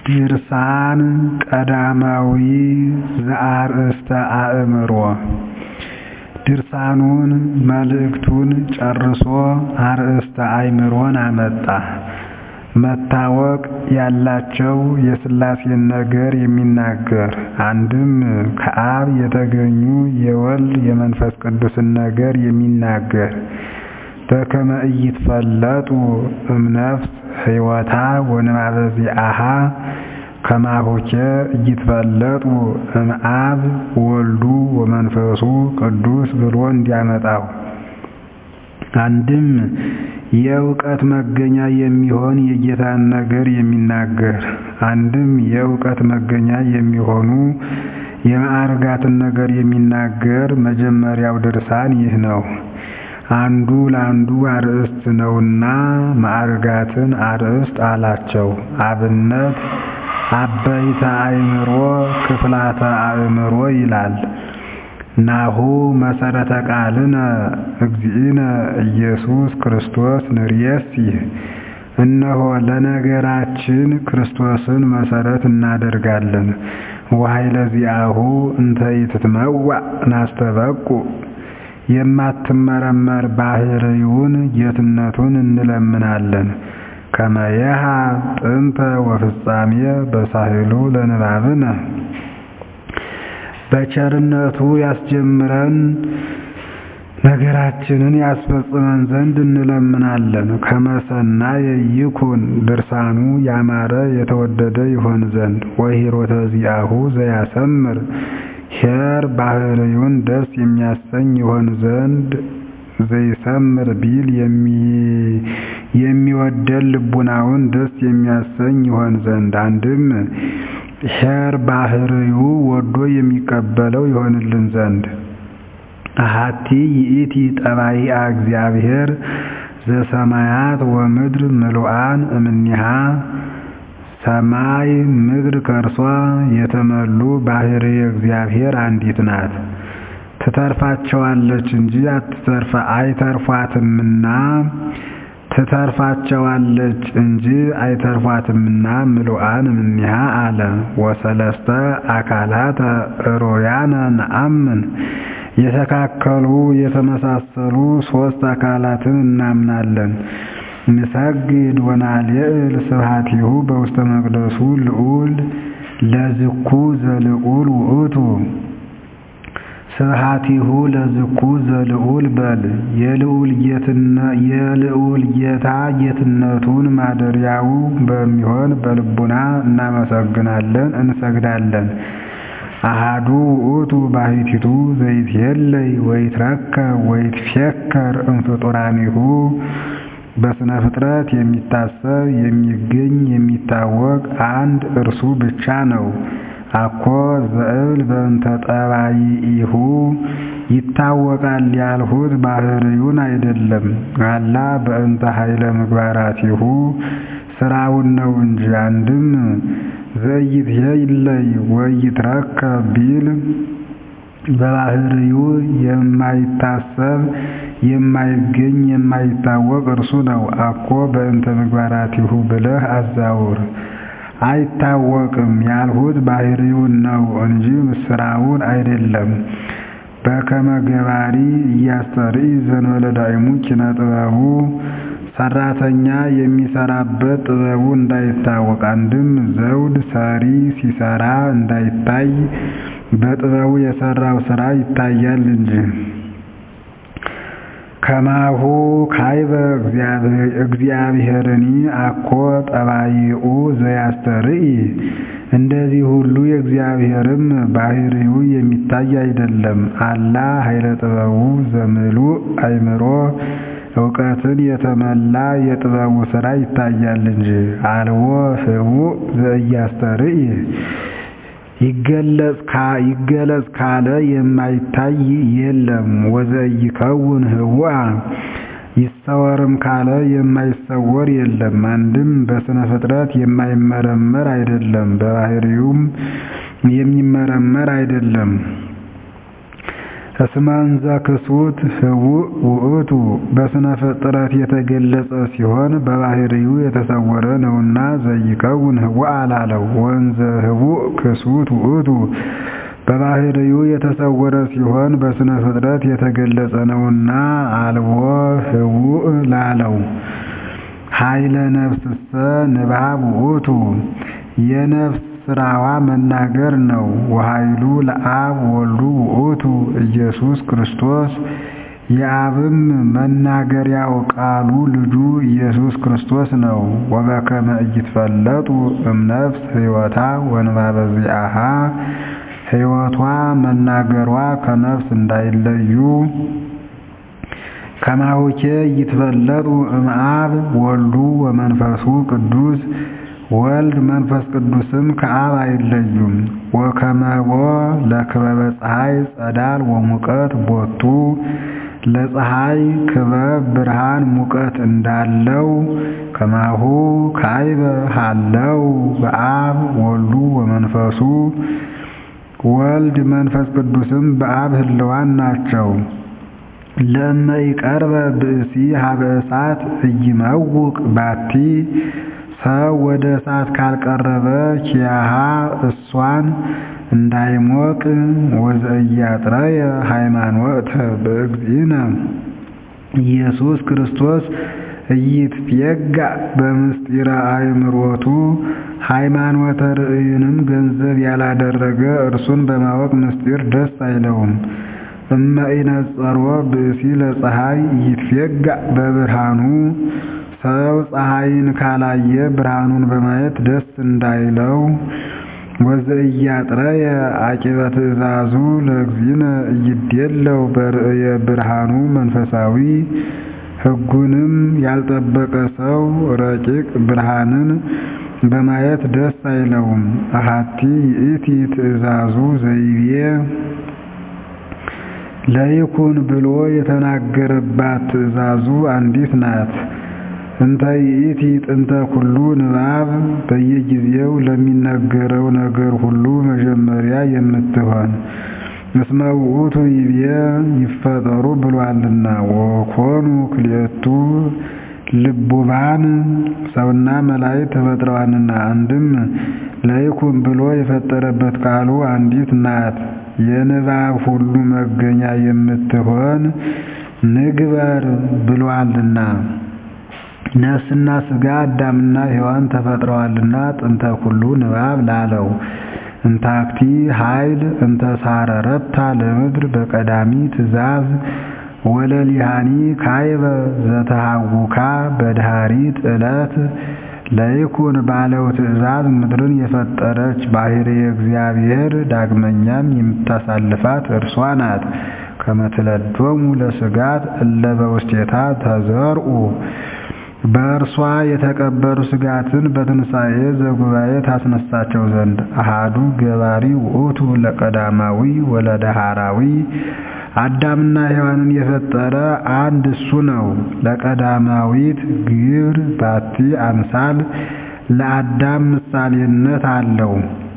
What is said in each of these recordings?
ድርሳን ቀዳማዊ ዘአርእስተ አእምሮ ድርሳኑን መልእክቱን ጨርሶ አርእስተ አእምሮን አመጣ። መታወቅ ያላቸው የሥላሴን ነገር የሚናገር አንድም ከአብ የተገኙ የወልድ የመንፈስ ቅዱስን ነገር የሚናገር በከመ ኢይትፈለጡ እምነፍስ ሕይወታ ወንባበ ዚአሃ ከማሁኬ ኢይትፈለጡ እምአብ ወልዱ ወመንፈሱ ቅዱስ ብሎ እንዲያመጣው አንድም የእውቀት መገኛ የሚሆን የጌታን ነገር የሚናገር አንድም የእውቀት መገኛ የሚሆኑ የማዕርጋትን ነገር የሚናገር መጀመሪያው ድርሳን ይህ ነው። አንዱ ለአንዱ አርእስት ነውና ማዕርጋትን አርእስት አላቸው። አብነት አበይተ አእምሮ ክፍላተ አእምሮ ይላል። ናሁ መሰረተ ቃልነ እግዚእነ ኢየሱስ ክርስቶስ ንርየሲ እነሆ ለነገራችን ክርስቶስን መሰረት እናደርጋለን። ወኃይለ ዚአሁ እንተ ኢትትመዋዕ ናስተበቁ የማትመረመር ባህርዩን ጌትነቱን እንለምናለን። ከመየሃ ጥንተ ወፍጻሜ በሳህሉ ለንባብነ በቸርነቱ ያስጀምረን ነገራችንን ያስፈጽመን ዘንድ እንለምናለን። ከመሰናየ ይኩን ድርሳኑ ያማረ የተወደደ ይሆን ዘንድ ወሂሮተ ዚአሁ ዘያሰምር ኄር ባህርዩን ደስ የሚያሰኝ ይሆን ዘንድ ዘይሰምር ቢል የሚወደን ልቡናውን ደስ የሚያሰኝ ይሆን ዘንድ አንድም ኄር ባህርዩ ወዶ የሚቀበለው ይሆንልን ዘንድ አሐቲ ይእቲ ጠባይአ እግዚአብሔር ዘሰማያት ወምድር ምሉአን እምኔሃ ሰማይ ምድር ከእርሷ የተመሉ ባህርይ እግዚአብሔር አንዲት ናት። ትተርፋቸዋለች እንጂ አትተርፋ አይተርፏትምና ትተርፋቸዋለች እንጂ አይተርፏትምና ምሉአን እምኔሃ አለ። ወሰለስተ አካላተ ሮያነ ነአምን የተካከሉ የተመሳሰሉ ሶስት አካላትን እናምናለን። ንሰግድ ወናልዕል ስብሐቲሁ በውስተ መቅደሱ ልዑል ለዝኩ ዘልዑል ውእቱ ስብሐቲሁ ለዝኩ ዘልዑል በል የልዑል ጌታ ጌትነቱን ማደሪያው በሚሆን በልቡና እናመሰግናለን እንሰግዳለን። አሃዱ ውእቱ ባሕቲቱ ዘይትየለይ ወይትረከብ ወይትፌከር እምፍጡራኒሁ በስነ ፍጥረት የሚታሰብ የሚገኝ የሚታወቅ አንድ እርሱ ብቻ ነው። አኮ ዘእብል በእንተ ጠባይኢሁ ይታወቃል ያልሁት ባህርዩን አይደለም። አላ በእንተ ኃይለ ምግባራቲሁ ስራውን ነው እንጂ። አንድም ዘይትየለይ ወይትረከብ ቢል በባህርዩ የማይታሰብ የማይገኝ የማይታወቅ እርሱ ነው። አኮ በእንተ ምግባራቲሁ ብለህ አዛውር። አይታወቅም ያልሁት ባህርዩን ነው እንጂ ስራውን አይደለም። በከመ ገባሪ እያስተርኢ ዘንበለ ዳይሙ ኪነ ጥበቡ ሰራተኛ የሚሰራበት ጥበቡ እንዳይታወቅ አንድም ዘውድ ሰሪ ሲሰራ እንዳይታይ በጥበቡ የሰራው ስራ ይታያል እንጂ። ከማሁ ካይበ እግዚአብሔርኒ አኮ ጠባይኡ ዘያስተርኢ እንደዚህ ሁሉ የእግዚአብሔርም ባህርዩ የሚታይ አይደለም። አላ ኃይለ ጥበቡ ዘምሉእ አእምሮ እውቀትን የተመላ የጥበቡ ስራ ይታያል እንጂ። አልቦ ህቡእ ዘኢያስተርኢ ይገለጽ ካለ የማይታይ የለም። ወዘኢይከውን ህቡአ ይሰወርም ካለ የማይሰወር የለም። አንድም በስነ ፍጥረት የማይመረመር አይደለም፣ በባህርዩም የሚመረመር አይደለም። እስመ እንዘ ክሱት ህቡእ ውእቱ በስነ ፍጥረት የተገለጸ ሲሆን በባህሪው የተሰወረ ነውና ዘይከውን ህቡእ አላለው። ወእንዘ ህቡእ ክሱት ውእቱ በባህሪው የተሰወረ ሲሆን በስነ ፍጥረት የተገለጸ ነውና አልቦ ህቡእ ላለው። ኃይለ ነፍስሰ ንባብ ውእቱ የነፍስ ስራዋ መናገር ነው። ወኃይሉ ለአብ ወልዱ ውእቱ ኢየሱስ ክርስቶስ የአብም መናገሪያው ቃሉ ልጁ ኢየሱስ ክርስቶስ ነው። ወበከመ ኢይትፈለጡ እምነፍስ ሕይወታ ወንባበ ዚአሃ ሕይወቷ መናገሯ ከነፍስ እንዳይለዩ ከማሁኬ ይትፈለጡ እምአብ ወልዱ ወመንፈሱ ቅዱስ ወልድ መንፈስ ቅዱስም ከአብ አይለዩም። ወከመቦ ለክበበ ፀሐይ ጸዳል ወሙቀት ቦቱ ለፀሐይ ክበብ ብርሃን ሙቀት እንዳለው ከማሁ ካይበ ሃለው በአብ ወልዱ ወመንፈሱ ወልድ መንፈስ ቅዱስም በአብ ህልዋን ናቸው። ለእመ ይቀርበ ብእሲ ሀበ እሳት እይመውቅ ባቲ ሰው ወደ እሳት ካልቀረበ ኪያሃ እሷን እንዳይሞቅ ወዘእያጥረየ ሃይማኖተ በእግዚእነ ኢየሱስ ክርስቶስ ኢይትፌጋእ በምስጢረ አእምሮቱ ሃይማኖተ ርእይንም ገንዘብ ያላደረገ እርሱን በማወቅ ምስጢር ደስ አይለውም። እመ ኢነጸሮ ብእሲ ለፀሐይ ኢይትፌጋእ በብርሃኑ ሰው ፀሐይን ካላየ ብርሃኑን በማየት ደስ እንዳይለው ወዘእያጥረየ አቂበ ትእዛዙ ለእግዚእነ ኢይዴለው በርእየ ብርሃኑ መንፈሳዊ ሕጉንም ያልጠበቀ ሰው ረቂቅ ብርሃንን በማየት ደስ አይለውም። አሐቲ ይእቲ ትእዛዙ ዘይቤ ለይኩን ብሎ የተናገረባት ትእዛዙ አንዲት ናት። እንተ ይእቲ ጥንተ ኩሉ ንባብ በየጊዜው ለሚነገረው ነገር ሁሉ መጀመሪያ የምትሆን እስመ ውእቱ ይቤ ይፈጠሩ ብሏልና ወኮኑ ክልኤቱ ልቡባን ሰውና መላእክት ተፈጥረዋልና። አንድም ለይኩን ብሎ የፈጠረበት ቃሉ አንዲት ናት። የንባብ ሁሉ መገኛ የምትሆን ንግበር ብሏልና። ነፍስና ሥጋ አዳምና ሔዋን ተፈጥረዋልና ጥንተ ኩሉ ንባብ ላለው እንታክቲ ኃይል እንተ ሳረረታ ለምድር በቀዳሚ ትእዛዝ ወለሊሃኒ ካይበ ዘተሃውካ በድሃሪት ዕለት ለይኩን ባለው ትእዛዝ ምድርን የፈጠረች ባሕርየ እግዚአብሔር ዳግመኛም የምታሳልፋት እርሷ ናት። ከመትለዶሙ ለሥጋት እለ በውስቴታ ተዘርኡ በእርሷ የተቀበሩ ሥጋትን በትንሣኤ ዘጉባኤ ታስነሳቸው ዘንድ አሃዱ ገባሪ ውእቱ ለቀዳማዊ ወለዳሃራዊ አዳምና ሔዋንን የፈጠረ አንድ እሱ ነው። ለቀዳማዊት ግብር ባቲ አምሳል ለአዳም ምሳሌነት አለው።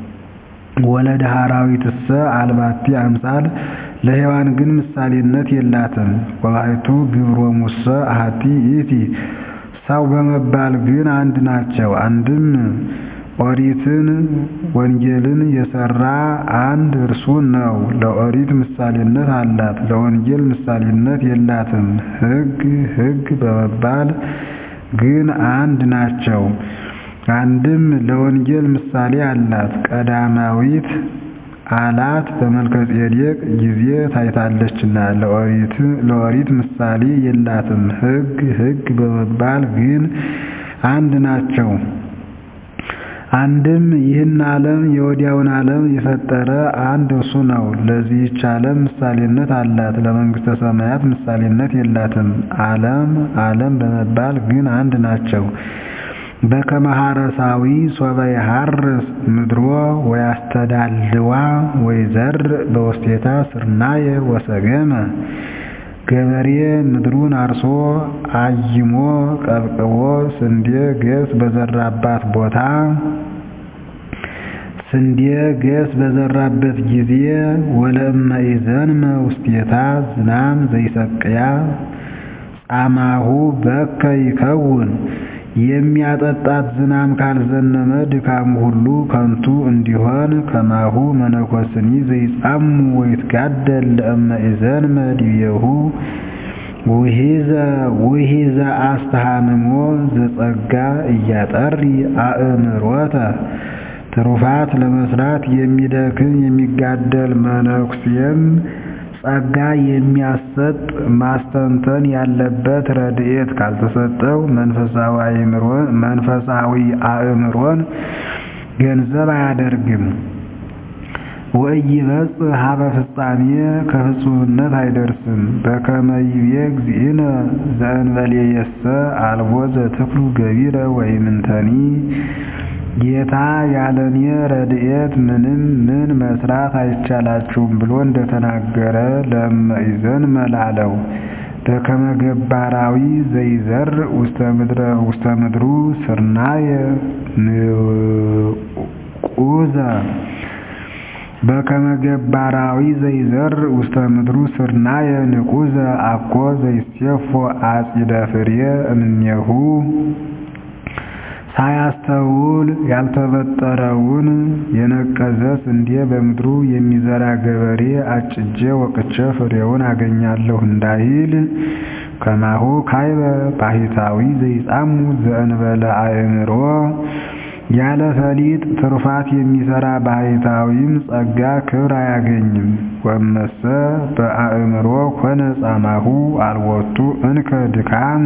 ወለዳሃራዊትሰ አልባቲ አምሳል ለሔዋን ግን ምሳሌነት የላትም። ወባሕቱ ግብሮሙሰ አሐቲ ይእቲ ሰው በመባል ግን አንድ ናቸው። አንድም ኦሪትን ወንጌልን የሰራ አንድ እርሱ ነው። ለኦሪት ምሳሌነት አላት፣ ለወንጌል ምሳሌነት የላትም። ሕግ ሕግ በመባል ግን አንድ ናቸው። አንድም ለወንጌል ምሳሌ አላት፣ ቀዳማዊት አላት በመልከጼዴቅ ጊዜ ታይታለችና። ለኦሪት ምሳሌ የላትም። ሕግ ሕግ በመባል ግን አንድ ናቸው። አንድም ይህን ዓለም የወዲያውን ዓለም የፈጠረ አንድ እርሱ ነው። ለዚህች ዓለም ምሳሌነት አላት፣ ለመንግሥተ ሰማያት ምሳሌነት የላትም። ዓለም ዓለም በመባል ግን አንድ ናቸው። በከመ ሐረሳዊ ሶበ ይሐርስ ምድሮ ወያስተዳልዋ ወይዘርእ በውስቴታ ስርናየ ወሰገመ ገበሬ ምድሩን አርሶ አይሞ ቀብቅቦ ስንዴ ገብስ በዘራባት ቦታ ስንዴ ገስ በዘራበት ጊዜ ወለእመ ኢዘንመ ውስቴታ ዝናም ዘይሰቅያ ጻማሁ በከ ይከውን የሚያጠጣት ዝናም ካልዘነመ ድካሙ ሁሉ ከንቱ እንዲሆን ከማሁ መነኮስኒ ዘይጻሙ ወይትጋደል ለእመ ኢዘንመ ዲቤሁ ውሂዘ አስተሃምሞ ዘጸጋ እያጠሪ አእምሮተ ትሩፋት ለመስራት የሚደክም የሚጋደል መነኩሴም ጸጋ የሚያሰጥ ማስተንተን ያለበት ረድኤት ካልተሰጠው መንፈሳዊ አእምሮን ገንዘብ አያደርግም። ወኢይበጽሕ ሀበ ፍጻሜ ከፍጹምነት አይደርስም። በከመ ይቤ እግዚእነ ዘእንበሌየሰ አልቦ ዘትክሉ ገቢረ ወኢምንተኒ ጌታ ያለኔ ረድኤት ምንም ምን መስራት አይቻላችሁም ብሎ እንደተናገረ ለእመ ኢዘንመ ላለው በከመ ገባራዊ ዘይዘርእ ውስተ ምድሩ ስርናየ ንቁዘ በከመ ገባራዊ ዘይዘርእ ውስተ ምድሩ ስርናየ ንቁዘ አኮ ዘይሴፎ አጺደ ፍሬ እምኔሁ ሳያስተውል ያልተበጠረውን የነቀዘ ስንዴ በምድሩ የሚዘራ ገበሬ አጭጄ ወቅቼ ፍሬውን አገኛለሁ እንዳይል ከማሁ ካይበ ባሕታዊ ዘይጻሙ ዘእንበለ አእምሮ ያለ ፈሊጥ ትሩፋት የሚሰራ ባሕታዊም ጸጋ ክብር አያገኝም። ወመሰ በአእምሮ ኮነ ጻማሁ አልወቱ እንከ ድካም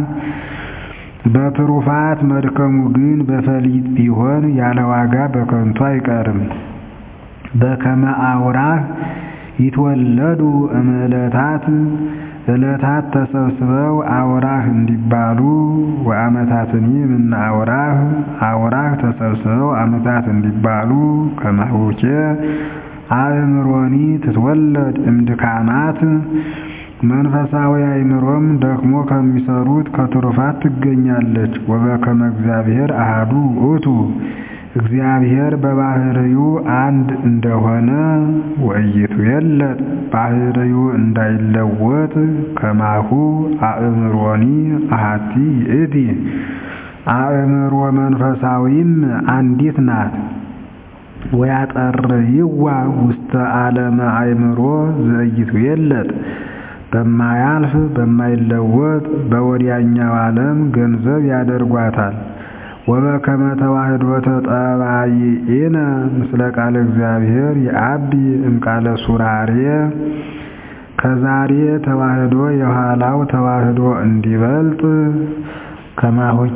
በትሩፋት መድከሙ ግን በፈሊጥ ቢሆን ያለ ዋጋ በከንቱ አይቀርም። በከመ አውራህ ይትወለዱ እምዕለታት ዕለታት ተሰብስበው አውራህ እንዲባሉ ወአመታትኒ እምነ አውራህ አውራህ ተሰብስበው ዓመታት እንዲባሉ ከማሁኬ አእምሮኒ ትትወለድ እምድካማት መንፈሳዊ አእምሮም ደክሞ ከሚሰሩት ከትሩፋት ትገኛለች። ወበከመ እግዚአብሔር አሃዱ ውእቱ እግዚአብሔር በባህርዩ አንድ እንደሆነ ወይቱ የለጥ ባህርዩ እንዳይለወጥ ከማሁ አእምሮኒ አሃቲ ይእቲ አእምሮ መንፈሳዊም አንዲት ናት። ወያጠርይዋ ውስተ ዓለመ አእምሮ ዘእይቱ የለጥ በማያልፍ በማይለወጥ በወዲያኛው ዓለም ገንዘብ ያደርጓታል። ወበከመ ተዋህዶ ተጠባይኢነ ምስለ ቃለ እግዚአብሔር የአቢ እምቃለ ሱራሬ ከዛሬ ተዋህዶ የኋላው ተዋህዶ እንዲበልጥ ከማሁኬ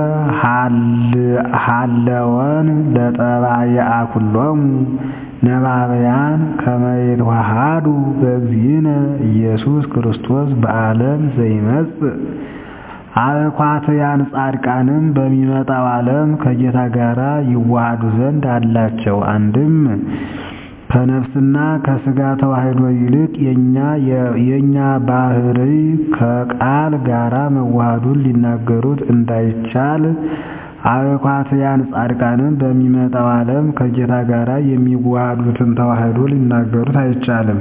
ሃለወን ለጠባይአ ኩሎሙ ነባብያን ከመ ይትዋሃዱ በእግዚእነ ኢየሱስ ክርስቶስ በዓለም ዘይመጽእ አእኳትያን ጻድቃንም በሚመጣው ዓለም ከጌታ ጋር ይዋሃዱ ዘንድ አላቸው። አንድም ከነፍስና ከሥጋ ተዋህዶ ይልቅ የእኛ ባህርይ ከቃል ጋራ መዋሃዱን ሊናገሩት እንዳይቻል አእኳትያን ጻድቃንም በሚመጣው ዓለም ከጌታ ጋር የሚዋሃዱትን ተዋህዶ ሊናገሩት አይቻልም።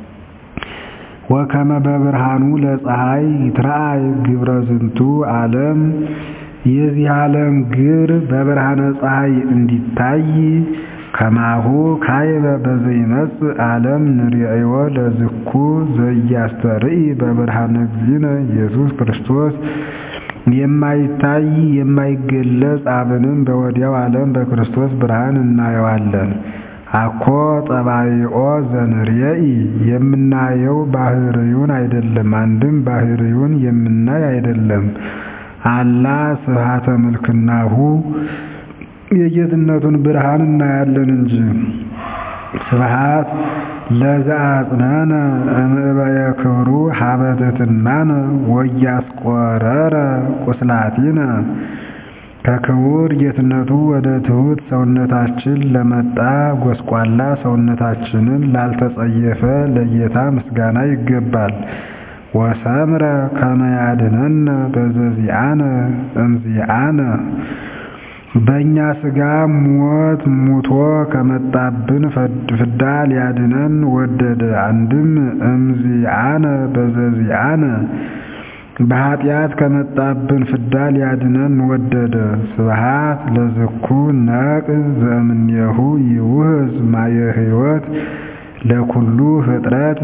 ወከመ በብርሃኑ ለፀሐይ ይትረአይ ግብረ ዝንቱ ዓለም የዚህ ዓለም ግብር በብርሃነ ፀሐይ እንዲታይ ከማሁ ካይበ በዘይመጽእ ዓለም ንርእዮ ለዝኩ ዘያስተርኢ በብርሃነ እግዚእነ ኢየሱስ ክርስቶስ የማይታይ የማይገለጽ አብንም በወዲያው ዓለም በክርስቶስ ብርሃን እናየዋለን። አኮ ጠባይኦ ዘንርየኢ የምናየው ባህርዩን አይደለም፣ አንድም ባህርዩን የምናይ አይደለም። አላ ስብሐተ ምልክናሁ የጌትነቱን ብርሃን እናያለን እንጂ። ስብሐት ለዘአጽነነ እምዕበየ ክብሩ ሀበ ትሕትናነ ወያስቆረረ ቁስላቲነ ከክቡር ጌትነቱ ወደ ትሑት ሰውነታችን ለመጣ ጎስቋላ ሰውነታችንን ላልተጸየፈ ለጌታ ምስጋና ይገባል። ወሰምረ ከመ ያድኅነነ በዘዚአነ እምዚአነ በእኛ ሥጋ ሞት ሙቶ ከመጣብን ፍዳ ሊያድነን ወደደ። አንድም እምዚአነ በዘዚአነ በኃጢአት ከመጣብን ፍዳ ሊያድነን ወደደ። ስብሐት ለዝኩ ነቅ ዘእምኔሁ ይውህዝ ማየ ሕይወት ለኩሉ ፍጥረት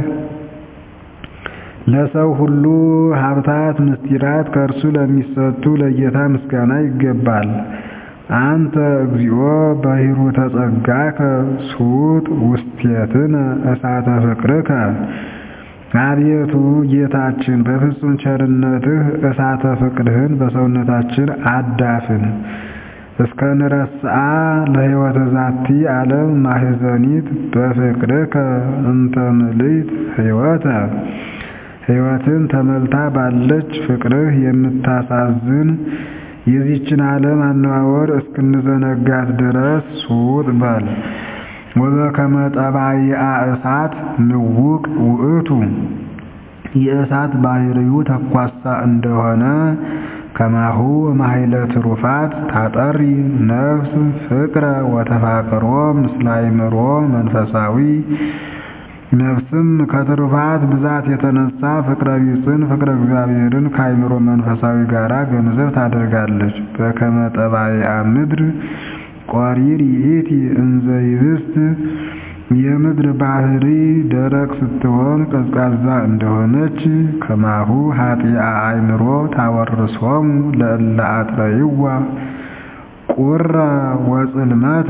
ለሰው ሁሉ ሀብታት ምስጢራት ከእርሱ ለሚሰጡ ለጌታ ምስጋና ይገባል። አንተ እግዚኦ በሂሩ ተጸጋከ ሱጥ ውስቴትነ እሳተ ፍቅርከ አቤቱ ጌታችን በፍጹም ቸርነትህ እሳተ ፍቅርህን በሰውነታችን አዳፍን። እስከ ንረስአ ለሕይወተ ዛቲ ዓለም ማህዘኒት በፍቅርከ እንተ ምልዕት ሕይወተ ሕይወትን ተመልታ ባለች ፍቅርህ የምታሳዝን የዚችን ዓለም አነዋወር እስክንዘነጋት ድረስ ሱጥ በል። ወበከመ ጠባይአ እሳት ንውቅ ውእቱ የእሳት ባህሪው ተኳሳ እንደሆነ ከማሁ ማይለ ትሩፋት ታጠሪ ነፍስ ፍቅረ ወተፋቅሮ ምስለ አእምሮ መንፈሳዊ ነፍስም ከትሩፋት ብዛት የተነሳ ፍቅረ ቢጽን ፍቅረ እግዚአብሔርን ከአእምሮ መንፈሳዊ ጋራ ገንዘብ ታደርጋለች። በከመ ጠባይአ ምድር ቆሪር ይእቲ እንዘ ይብስት የምድር ባህሪ ደረቅ ስትሆን ቀዝቃዛ እንደሆነች ከማሁ ኃጢአ አእምሮ ታወርሶሙ ለእለ አጥረይዋ ቁረ ወጽልመተ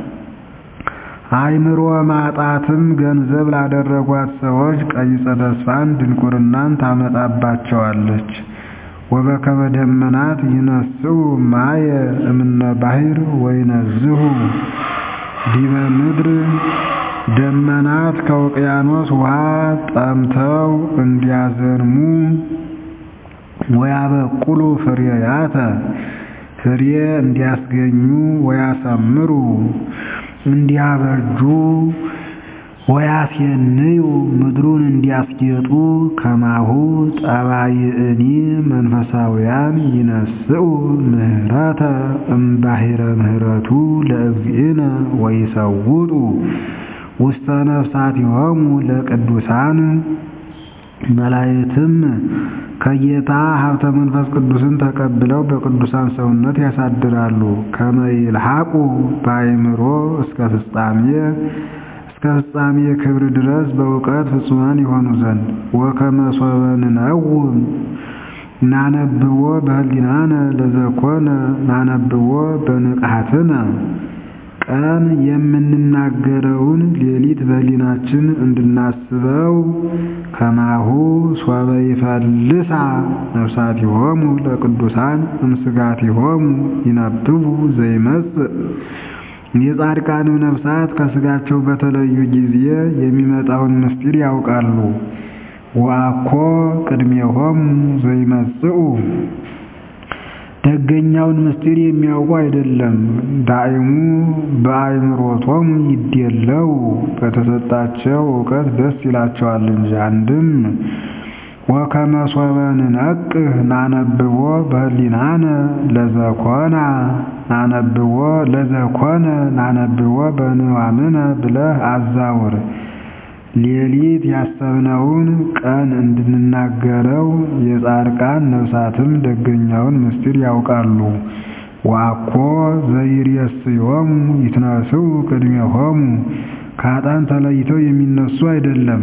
አእምሮ ማጣትም ገንዘብ ላደረጓት ሰዎች ቀይጸ ተስፋን ድንቁርናን ታመጣባቸዋለች። ወበከመ ደመናት ይነስኡ ማየ እምነ ባሕር ወይነዝሁ ዲበ ምድር ደመናት ከውቅያኖስ ውሃ ጠምተው እንዲያዘንሙ ወያበቁሉ ፍሬያተ ፍሬ እንዲያስገኙ ወያሰምሩ እንዲያበጁ ወያስየንዩ ምድሩን እንዲያስጌጡ ከማሁ ጠባይእኒ መንፈሳውያን ይነስኡ ምህረተ እምባሕረ ምህረቱ ለእግዚእነ ወይሰውጡ ውስተ ነፍሳቲሆሙ ለቅዱሳን መላእክትም ከጌታ ሀብተ መንፈስ ቅዱስን ተቀብለው በቅዱሳን ሰውነት ያሳድራሉ። ከመ ይልሐቁ በአእምሮ እስከ ፍጻሜ እስከ ፍጻሜ ክብር ድረስ በእውቀት ፍጹማን ይሆኑ ዘንድ ወከመ ሶበ ንነውም ናነብቦ በህሊናነ ለዘኮነ ናነብቦ በንቃትነ ቀን የምንናገረውን ሌሊት በህሊናችን እንድናስበው ከማሁ ሶበ ይፈልሳ ነፍሳቲሆሙ ለቅዱሳን እምስጋቲሆሙ ይነብቡ ዘይመጽእ የጻድቃንም ነፍሳት ከስጋቸው በተለዩ ጊዜ የሚመጣውን ምስጢር ያውቃሉ። ወአኮ ቅድሜሆሙ ዘይመጽኡ ደገኛውን ምስጢር የሚያውቁ አይደለም። ዳይሙ በአእምሮቶሙ ይዴለው በተሰጣቸው እውቀት ደስ ይላቸዋል እንጂ። አንድም ወከመ ሶበ ንነቅህ ናነብቦ በህሊናነ ለዘኮና ናነብቦ ለዘኮነ ናነብቦ በንዋምነ ብለህ አዛውር። ሌሊት ያሰብነውን ቀን እንድንናገረው የጻድቃን ነፍሳትም ደገኛውን ምስጢር ያውቃሉ። ወአኮ ዘይሬስዮሙ ይትነስኡ ቅድሜሆሙ ከኃጥአን ተለይተው የሚነሱ አይደለም።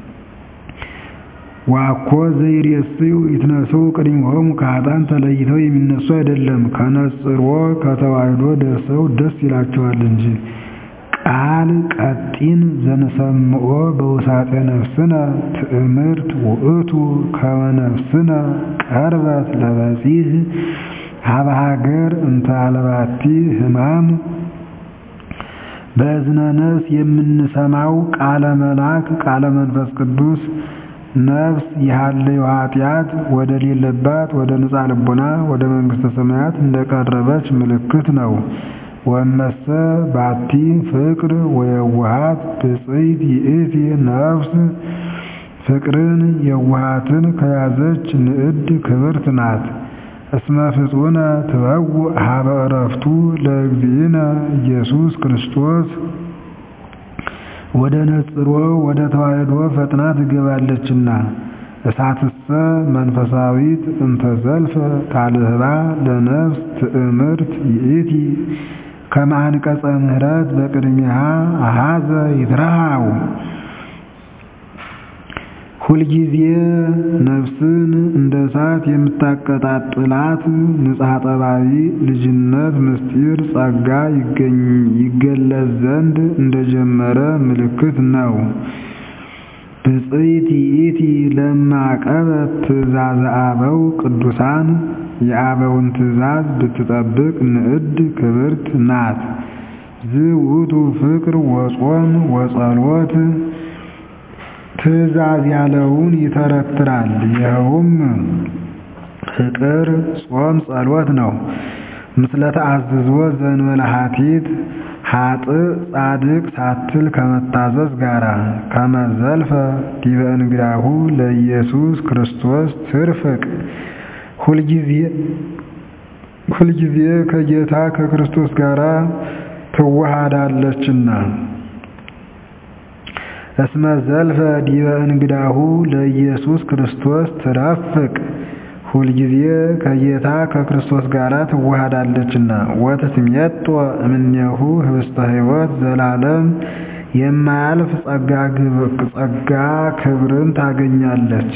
ወአኮ ዘይሬስዩ ይትነስኡ ቅድሜሆሙ ከኃጥአን ተለይተው የሚነሱ አይደለም። ከነጽሮ ከተዋሕዶ ደርሰው ደስ ይላቸዋል እንጂ ቃል ቀጢን ዘንሰምዖ በውሳጤ ነፍስነ ትእምርት ውእቱ ከመ ነፍስነ ቀርበት ለበጺሕ ሀበ ሀገር እንተ አልባቲ ሕማም በእዝነ ነፍስ የምንሰማው ቃለ መልአክ ቃለ መንፈስ ቅዱስ ነፍስ የሃለዩ ኃጢአት ወደ ሌለባት ወደ ንጻ ልቦና ወደ መንግሥተ ሰማያት እንደቀረበች ምልክት ነው። ወመሰ ባቲ ፍቅር ወየዋሃት ብፅዕት ይእቲ ነፍስ ፍቅርን የዋሃትን ከያዘች ንዕድ ክብርት ናት። እስመ ፍጹነ ትበውእ ሀበ ዕረፍቱ ለእግዚእነ ኢየሱስ ክርስቶስ ወደ ነጽሮ ወደ ተዋሕዶ ፈጥና ትገባለችና። እሳትሰ መንፈሳዊት እንተ ዘልፈ ታልህባ ለነፍስ ትእምርት ይእቲ ከመ አንቀጸ ምህረት በቅድሚሃ አሃዘ ይትረሃው ሁልጊዜ ነፍስን እንደ እሳት የምታቀጣጥላት ንጽሐ ጠባይ ልጅነት ምስጢር ጸጋ ይገለጽ ዘንድ እንደጀመረ ምልክት ነው። ብፅዕት ይእቲ ለማቀበት ትእዛዘ አበው ቅዱሳን የአበውን ትእዛዝ ብትጠብቅ ንዕድ ክብርት ናት። ዝውቱ ፍቅር ወጾም ወጸሎት ትእዛዝ ያለውን ይተረትራል። ይኸውም ፍቅር፣ ጾም፣ ጸሎት ነው። ምስለ ተአዝዞ ዘእንበለ ኃቲት ኃጥእ ጻድቅ ሳትል ከመታዘዝ ጋራ ከመዘልፈ ዲበ እንግዳሁ ለኢየሱስ ክርስቶስ ትርፍቅ ሁልጊዜ ከጌታ ከክርስቶስ ጋር ትዋሃዳለችና። እስመ ዘልፈ ዲበ እንግዳሁ ለኢየሱስ ክርስቶስ ትረፍቅ ሁልጊዜ ከጌታ ከክርስቶስ ጋር ትዋሃዳለችና። ወትትሜጦ እምኔሁ ህብስተ ሕይወት ዘላለም የማያልፍ ጸጋ ክብርን ታገኛለች።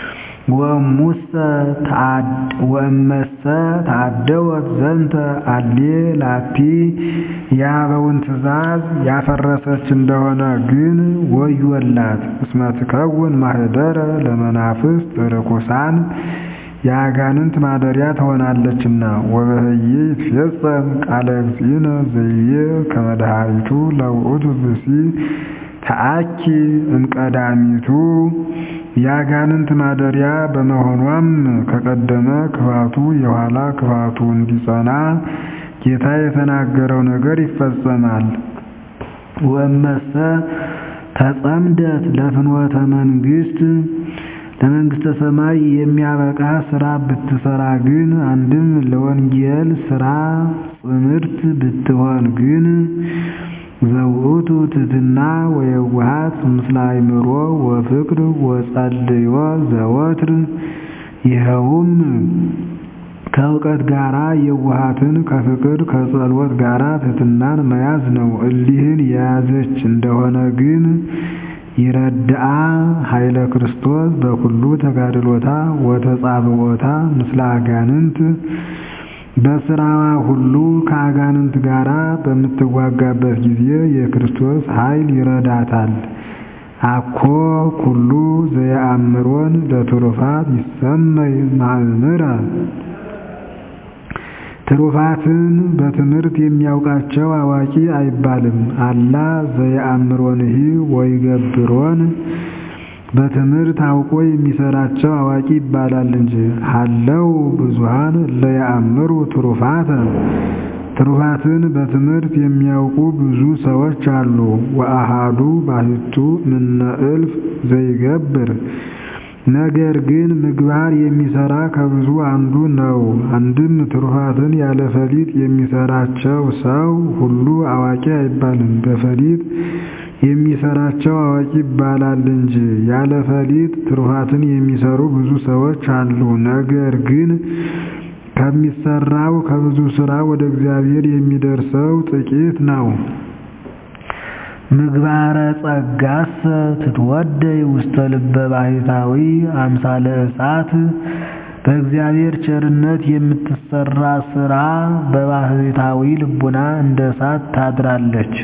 ወእመሰ ተአደወት ዘንተ አሌ ላቲ የአበውን ትእዛዝ ያፈረሰች እንደሆነ ግን ወዮላት። እስመ ትከውን ማኅደረ ለመናፍስት ርኩሳን የአጋንንት ማደሪያ ትሆናለችና። ወበህዬ ይትፌጸም ቃለ እግዚእነ ዘይቤ ከመ ድኃሪቱ ለውእቱ ብእሲ ተአኪ እምቀዳሚቱ የአጋንንት ማደሪያ በመሆኗም ከቀደመ ክፋቱ የኋላ ክፋቱ እንዲጸና ጌታ የተናገረው ነገር ይፈጸማል። ወእመሰ ተጸምደት ለፍኖተ መንግሥት ለመንግሥተ ሰማይ የሚያበቃ ሥራ ብትሰራ ግን አንድም ለወንጌል ሥራ ጽምርት ብትሆን ግን ዘውእቱ ትሕትና ወየዋሃት ምስለ አእምሮ ወፍቅር ወጸልዮ ዘወትር ይኸውም ከእውቀት ጋራ የዋሃትን ከፍቅር ከጸሎት ጋራ ትሕትናን መያዝ ነው። እሊህን የያዘች እንደሆነ ግን ይረድአ ኃይለ ክርስቶስ በኩሉ ተጋድሎታ ወተጻብዖታ ምስለ አጋንንት በስራዋ ሁሉ ከአጋንንት ጋር በምትዋጋበት ጊዜ የክርስቶስ ኃይል ይረዳታል። አኮ ኩሉ ዘየአምሮን ለትሩፋት ይሰመይ ማእምረ ትሩፋትን በትምህርት የሚያውቃቸው አዋቂ አይባልም። አላ ዘየአምሮንሂ ወይገብሮን በትምህርት አውቆ የሚሰራቸው አዋቂ ይባላል እንጂ። ሀለው ብዙሃን ለየአምሩ ትሩፋተ ትሩፋትን በትምህርት የሚያውቁ ብዙ ሰዎች አሉ። ወአሃዱ ባሕቱ ምነ እልፍ ዘይገብር ነገር ግን ምግባር የሚሰራ ከብዙ አንዱ ነው። አንድም ትሩፋትን ያለ ፈሊጥ የሚሰራቸው ሰው ሁሉ አዋቂ አይባልም። በፈሊጥ የሚሰራቸው አዋቂ ይባላል እንጂ። ያለ ፈሊጥ ትሩፋትን የሚሰሩ ብዙ ሰዎች አሉ። ነገር ግን ከሚሰራው ከብዙ ስራ ወደ እግዚአብሔር የሚደርሰው ጥቂት ነው። ምግባረ ጸጋሰ ትትወደይ ውስተ ልበ ባሕታዊ አምሳለ እሳት በእግዚአብሔር ቸርነት የምትሰራ ስራ በባሕታዊ ልቡና እንደ እሳት ታድራለች።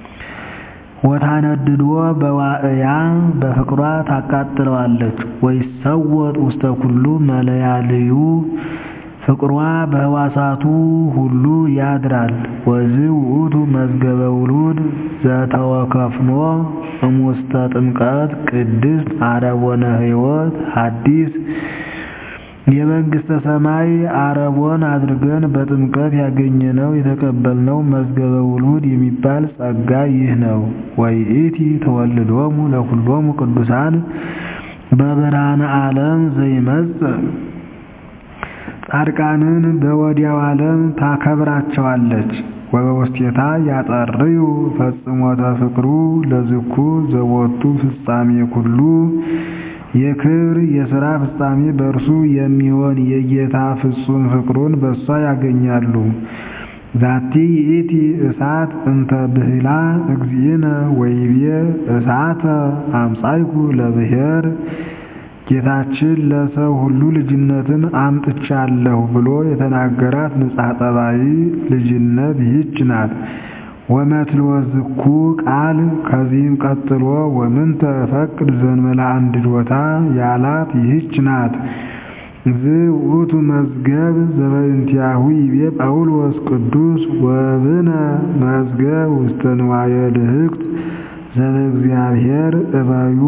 ወታነድዶ በዋዕያ በፍቅሯ ታቃጥለዋለች። ወይሰወጥ ውስተ ኩሉ መለያልዩ ፍቅሯ በሕዋሳቱ ሁሉ ያድራል። ወዝ ውእቱ መዝገበ ውሉድ ዘተወከፍኖ እሙስተ ጥምቀት ቅድስት አረቦነ ሕይወት ሐዲስ የመንግሥተ ሰማይ አረቦን አድርገን በጥምቀት ያገኘነው የተቀበልነው መዝገበ ውሉድ የሚባል ጸጋ ይህ ነው። ወይእቲ ተወልዶሙ ለኩሎሙ ቅዱሳን በብርሃነ ዓለም ዘይመጽእ ጻድቃንን በወዲያው ዓለም ታከብራቸዋለች። ወበውስቴታ ያጠርዩ ፈጽሞተ ፍቅሩ ለዝኩ ዘወቱ ፍጻሜ ኩሉ የክብር የሥራ ፍጻሜ በእርሱ የሚሆን የጌታ ፍጹም ፍቅሩን በእሷ ያገኛሉ። ዛቲ ይእቲ እሳት እንተ ብህላ እግዚእነ ወይቤ እሳተ አምጻይኩ ለብሔር ጌታችን ለሰው ሁሉ ልጅነትን አምጥቻለሁ ብሎ የተናገራት ንጽሐ ጠባይ ልጅነት ይህች ናት። ወመትልወ ዝኩ ቃል ከዚህም ቀጥሎ ወምንተ ፈቅድ ዘንበላ አንድዶታ ያላት ይህች ናት። ዝውቱ መዝገብ ዘበእንቲአሁ ይቤ ጳውሎስ ቅዱስ ወብነ መዝገብ ውስተ ንዋየ ድህቅት ዘበእግዚአብሔር እበዩ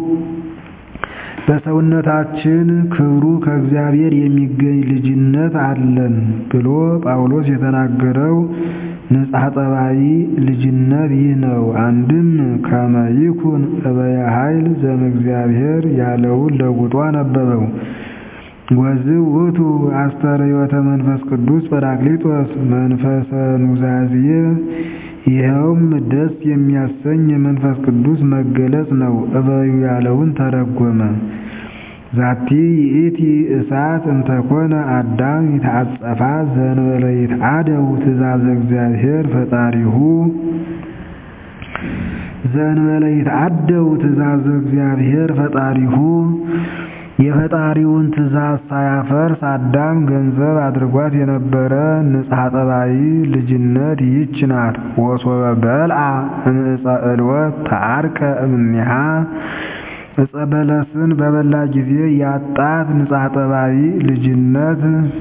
በሰውነታችን ክብሩ ከእግዚአብሔር የሚገኝ ልጅነት አለን ብሎ ጳውሎስ የተናገረው ንጽሐ ጠባይ ልጅነት ይህ ነው። አንድም ከመ ይኩን እበየ ኃይል ዘእምእግዚአብሔር ያለውን ለውጦ አነበበው። ወዝእ ውእቱ አስተርእዮተ መንፈስ ቅዱስ ጰራቅሊጦስ መንፈሰ ኑዛዜ ይኸውም ደስ የሚያሰኝ የመንፈስ ቅዱስ መገለጽ ነው። እበዩ ያለውን ተረጎመ። ዛቲ ይእቲ እሳት እንተኮነ አዳም ይትዓጸፋ ዘእንበለ ይትዓደው ትእዛዘ እግዚአብሔር ፈጣሪሁ ዘእንበለ ይትዓደው ትእዛዘ እግዚአብሔር ፈጣሪሁ የፈጣሪውን ትእዛዝ ሳያፈርስ አዳም ገንዘብ አድርጓት የነበረ ንጽሐ ጠባይ ልጅነት ይህች ናት። ወሶበ በልዓ እምዕፀ ዕልወት ተዓርቀ እምኔሃ ዕፀ በለስን በበላ ጊዜ ያጣት ንጽሐ ጠባይ ልጅነት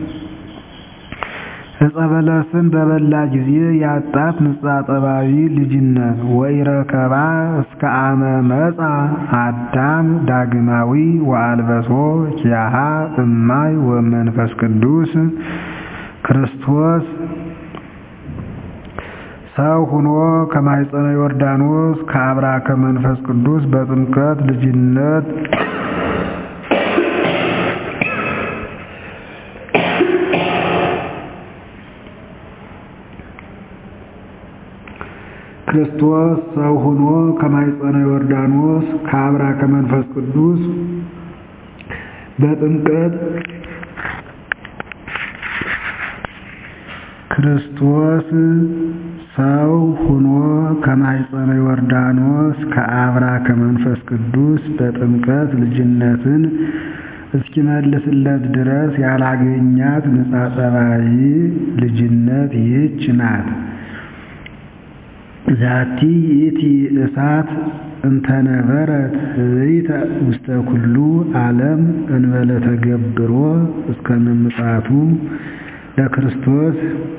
ዕፀ በለስን በበላ ጊዜ ያጣት ንጽሐ ጠባይ ልጅነት ወኢረከባ እስከ አመ መጻ አዳም ዳግማዊ ወአልበሶ ኪያሃ እማይ ወመንፈስ ቅዱስ ክርስቶስ ሰው ሁኖ ከማኅፀነ ዮርዳኖስ ከአብራከ መንፈስ ቅዱስ በጥምቀት ልጅነት ክርስቶስ ሰው ሆኖ ከማኅፀነ ዮርዳኖስ ከአብራከ መንፈስ ቅዱስ በጥምቀት ክርስቶስ ሰው ሆኖ ከማኅፀነ ዮርዳኖስ ከአብራከ መንፈስ ቅዱስ በጥምቀት ልጅነትን እስኪመልስለት ድረስ ያላገኛት ንጻ ጠባይ ልጅነት ይህች ናት። ዛቲ ይእቲ እሳት እንተነበረት ዘይተ ውስተ ኩሉ ዓለም እንበለ ተገብሮ እስከ ምጽአቱ ለክርስቶስ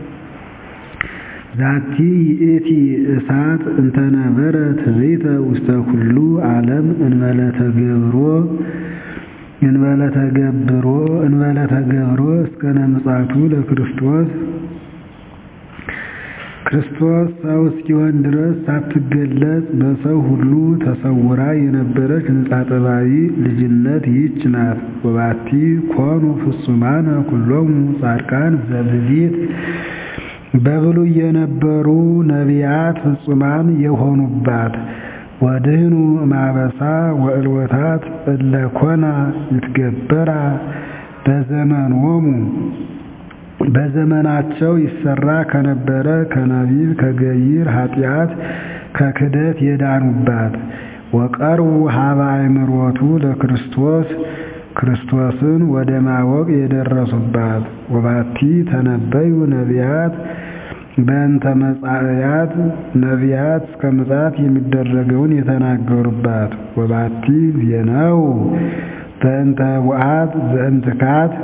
ዛቲ ይእቲ እሳት እንተነበረት ዘይተ ውስተ ኩሉ ዓለም እንበለ ተገብሮ እንበለ ተገብሮ እንበለ ተገብሮ እስከ ምጽአቱ ለክርስቶስ ክርስቶስ ሰው እስኪሆን ድረስ ሳትገለጽ በሰው ሁሉ ተሰውራ የነበረች ንጻ ጠባይ ልጅነት ይህች ናት። ወባቲ ኮኑ ፍጹማነ ኩሎሙ ጻድቃን ዘብሊት በብሉይ የነበሩ ነቢያት ፍጹማን የሆኑባት ወድህኑ ማበሳ ወእልወታት እለኮና ይትገበራ በዘመኖሙ በዘመናቸው ይሰራ ከነበረ ከነቢብ ከገይር ኃጢአት ከክደት የዳኑባት ወቀርቡ ሀበ አእምሮቱ ለክርስቶስ ክርስቶስን ወደ ማወቅ የደረሱባት ወባቲ ተነበዩ ነቢያት በእንተ መጻእያት ነቢያት እስከ ምጽአት የሚደረገውን የተናገሩባት ወባቲ ዜነው በእንተ ቡአት ዘእንትካት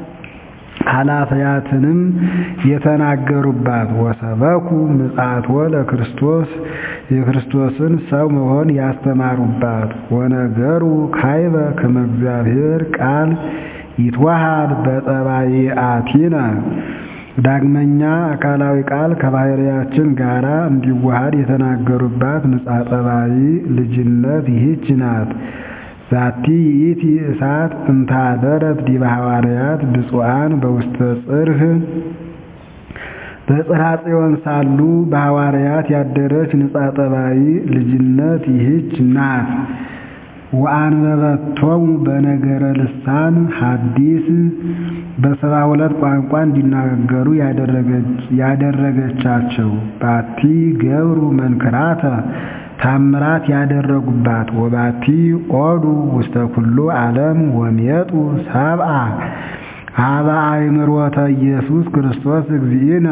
ኃላፊያትንም የተናገሩባት ወሰበኩ ምጽአቶ ለክርስቶስ የክርስቶስን ሰው መሆን ያስተማሩባት ወነገሩ ካይበ ከመ እግዚአብሔር ቃል ይትዋሃድ በጠባይአቲነ ዳግመኛ አካላዊ ቃል ከባሕርያችን ጋራ እንዲዋሃድ የተናገሩባት ንጻ ጠባይ ልጅነት ይህች ናት። ዛቲ ይእቲ እሳት እንታደረት ዲበ ሐዋርያት ብፁዓን በውስተ ጽርህ በጽርሐ ጽዮን ሳሉ በሐዋርያት ያደረች ንጻ ጠባይ ልጅነት ይህች ናት። ወአንበበቶሙ በነገረ ልሳን ሐዲስ በሰባ ሁለት ቋንቋ እንዲናገሩ ያደረገቻቸው ባቲ ገብሩ መንክራተ ታምራት ያደረጉባት ወባቲ ኦዱ ውስተ ኩሉ ዓለም ወሜጡ ሰብአ ሀበ አእምሮተ ኢየሱስ ክርስቶስ እግዚእነ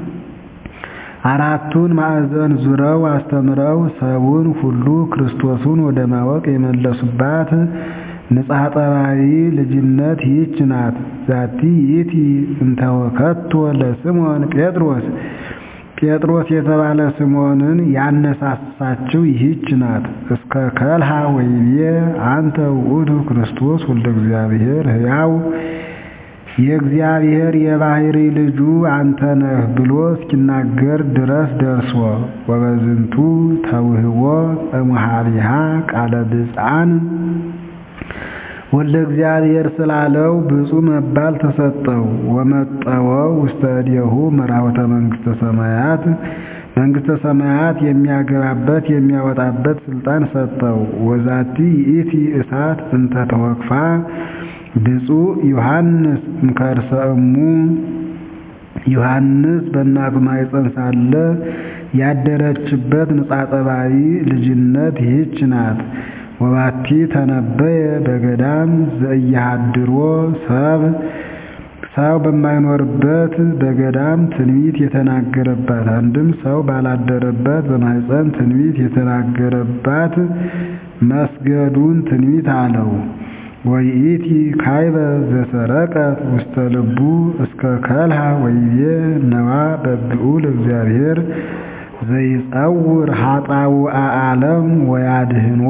አራቱን ማዕዘን ዙረው አስተምረው ሰውን ሁሉ ክርስቶሱን ወደ ማወቅ የመለሱባት ንጽሐ ጠባይ ልጅነት ይህች ናት። ዛቲ ይእቲ እንተወከቶ ለስምዖን ጴጥሮስ ጴጥሮስ የተባለ ስምዖንን ያነሳሳችው ይህች ናት። እስከ ከልሃ ወይቤ አንተ ውእቱ ክርስቶስ ወልደ እግዚአብሔር ሕያው የእግዚአብሔር የባሕሪ ልጁ አንተ ነህ ብሎ እስኪናገር ድረስ ደርሶ ወበዝንቱ ተውህቦ እሙሃቢሃ ቃለ ብፅዓን ወልደ እግዚአብሔር ስላለው ብፁዕ መባል ተሰጠው። ወመጠወ ውስተ እዴሁ መራወተ መንግሥተ ሰማያት መንግሥተ ሰማያት የሚያገባበት የሚያወጣበት ስልጣን ሰጠው። ወዛቲ ይእቲ እሳት እንተ ተወክፋ ብፁዕ ዮሐንስ እምከርሰ እሙ ዮሐንስ በእናቱ ማኅፀን ሳለ ያደረችበት ንጻ ጠባይ ልጅነት ይህች ናት። ወባቲ ተነበየ በገዳም ዘእያሃድሮ ሰብ ሰው በማይኖርበት በገዳም ትንቢት የተናገረባት አንድም ሰው ባላደረበት በማኅፀን ትንቢት የተናገረባት መስገዱን ትንቢት አለው። ወይእቲ ካይበ ዘሰረቀት ውስተ ልቡ እስከ ከልሃ ወይቤ ነዋ በብኡ ለእግዚአብሔር ዘይጸውር ኃጣው ዓለም ወያድህኖ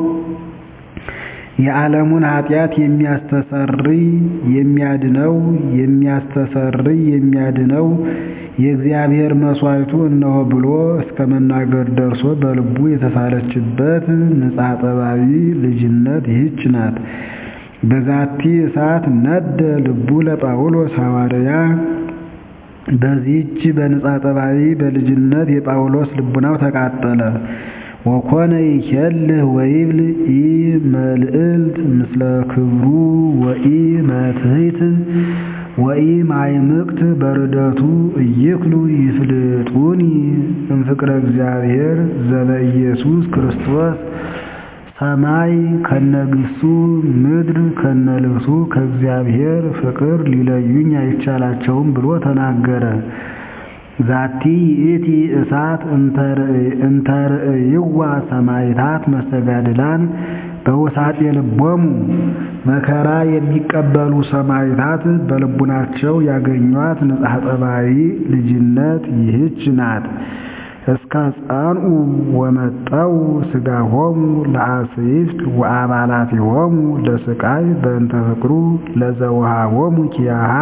የዓለሙን ኃጢአት የሚያስተሰርይ የሚያድነው የሚያስተሰርይ የሚያድነው የእግዚአብሔር መሥዋዕቱ እነሆ ብሎ እስከ መናገር ደርሶ በልቡ የተሳለችበት ንጻ ጠባይ ልጅነት ይህች ናት። በዛቲ እሳት ነደ ልቡ ለጳውሎስ ሐዋርያ በዚህች በንጻ ጠባይ በልጅነት የጳውሎስ ልቡናው ተቃጠለ። ወኮነ ይኬልህ ወይብል ኢ መልዕልት ምስለ ክብሩ ወኢ መትሕት ወኢ ማይምቅት በርደቱ እይክሉ ይፍልጡኒ እምፍቅረ እግዚአብሔር ዘበኢየሱስ ክርስቶስ ሰማይ ከነግሱ ምድር ከነልብሱ ከእግዚአብሔር ፍቅር ሊለዩኝ አይቻላቸውም ብሎ ተናገረ። ዛቲ ይእቲ እሳት እንተርእይዋ ሰማዕታት መስተጋድላን በውሳጤ ልቦሙ መከራ የሚቀበሉ ሰማዕታት በልቡናቸው ያገኟት ንጽሐ ጠባይ ልጅነት ይህች ናት። እስከ ጸንኡ ወመጠው ሥጋሆሙ ለአስይፍት ወአባላቲሆሙ ለስቃይ በእንተ ፍቅሩ ለዘውሃቦሙ ኪያሃ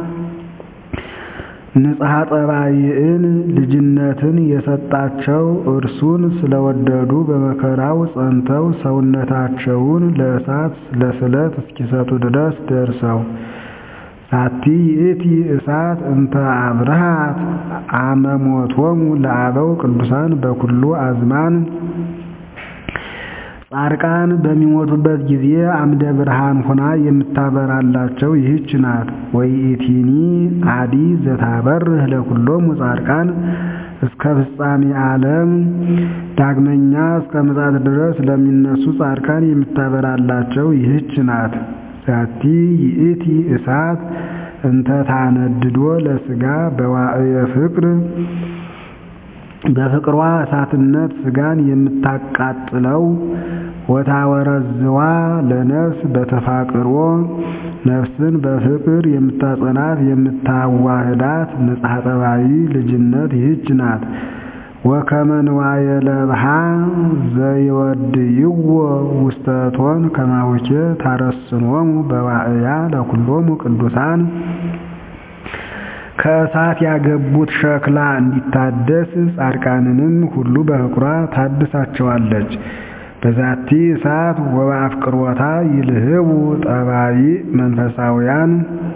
ንጽሐ ጠባይን ልጅነትን የሰጣቸው እርሱን ስለወደዱ በመከራው ጸንተው ሰውነታቸውን ለእሳት ለስለት እስኪሰጡ ድረስ ደርሰው ዛቲ ይእቲ እሳት እንተ አብርሃት አመሞቶሙ ለአበው ቅዱሳን በኩሉ አዝማን ጻድቃን በሚሞቱበት ጊዜ አምደ ብርሃን ሆና የምታበራላቸው ይህች ናት። ወይእቲኒ አዲ ዘታበርህ ለኩሎሙ ጻድቃን እስከ ፍጻሜ ዓለም ዳግመኛ እስከ ምጽአት ድረስ ለሚነሱ ጻድቃን የምታበራላቸው ይህች ናት። ዛቲ ይእቲ እሳት እንተ ታነድዶ ለሥጋ በዋዕየ ፍቅር በፍቅሯ እሳትነት ሥጋን የምታቃጥለው ወታወረዝዋ ለነፍስ በተፋቅሮ ነፍስን በፍቅር የምታጸናት የምታዋህዳት ንጽሐ ጠባይ ልጅነት ይህች ናት። ወከመ ንዋየ ለብሃ ዘይወድይዎ ውስተ እቶን ከማሁኬ ታረስኖሙ በዋዕያ ለኩሎሙ ቅዱሳን ከእሳት ያገቡት ሸክላ እንዲታደስ ጻድቃንንም ሁሉ በፍቅሯ ታድሳቸዋለች። በዛቲ እሳት ወበአፍቅሮታ ይልህቡ ጠባይ መንፈሳውያን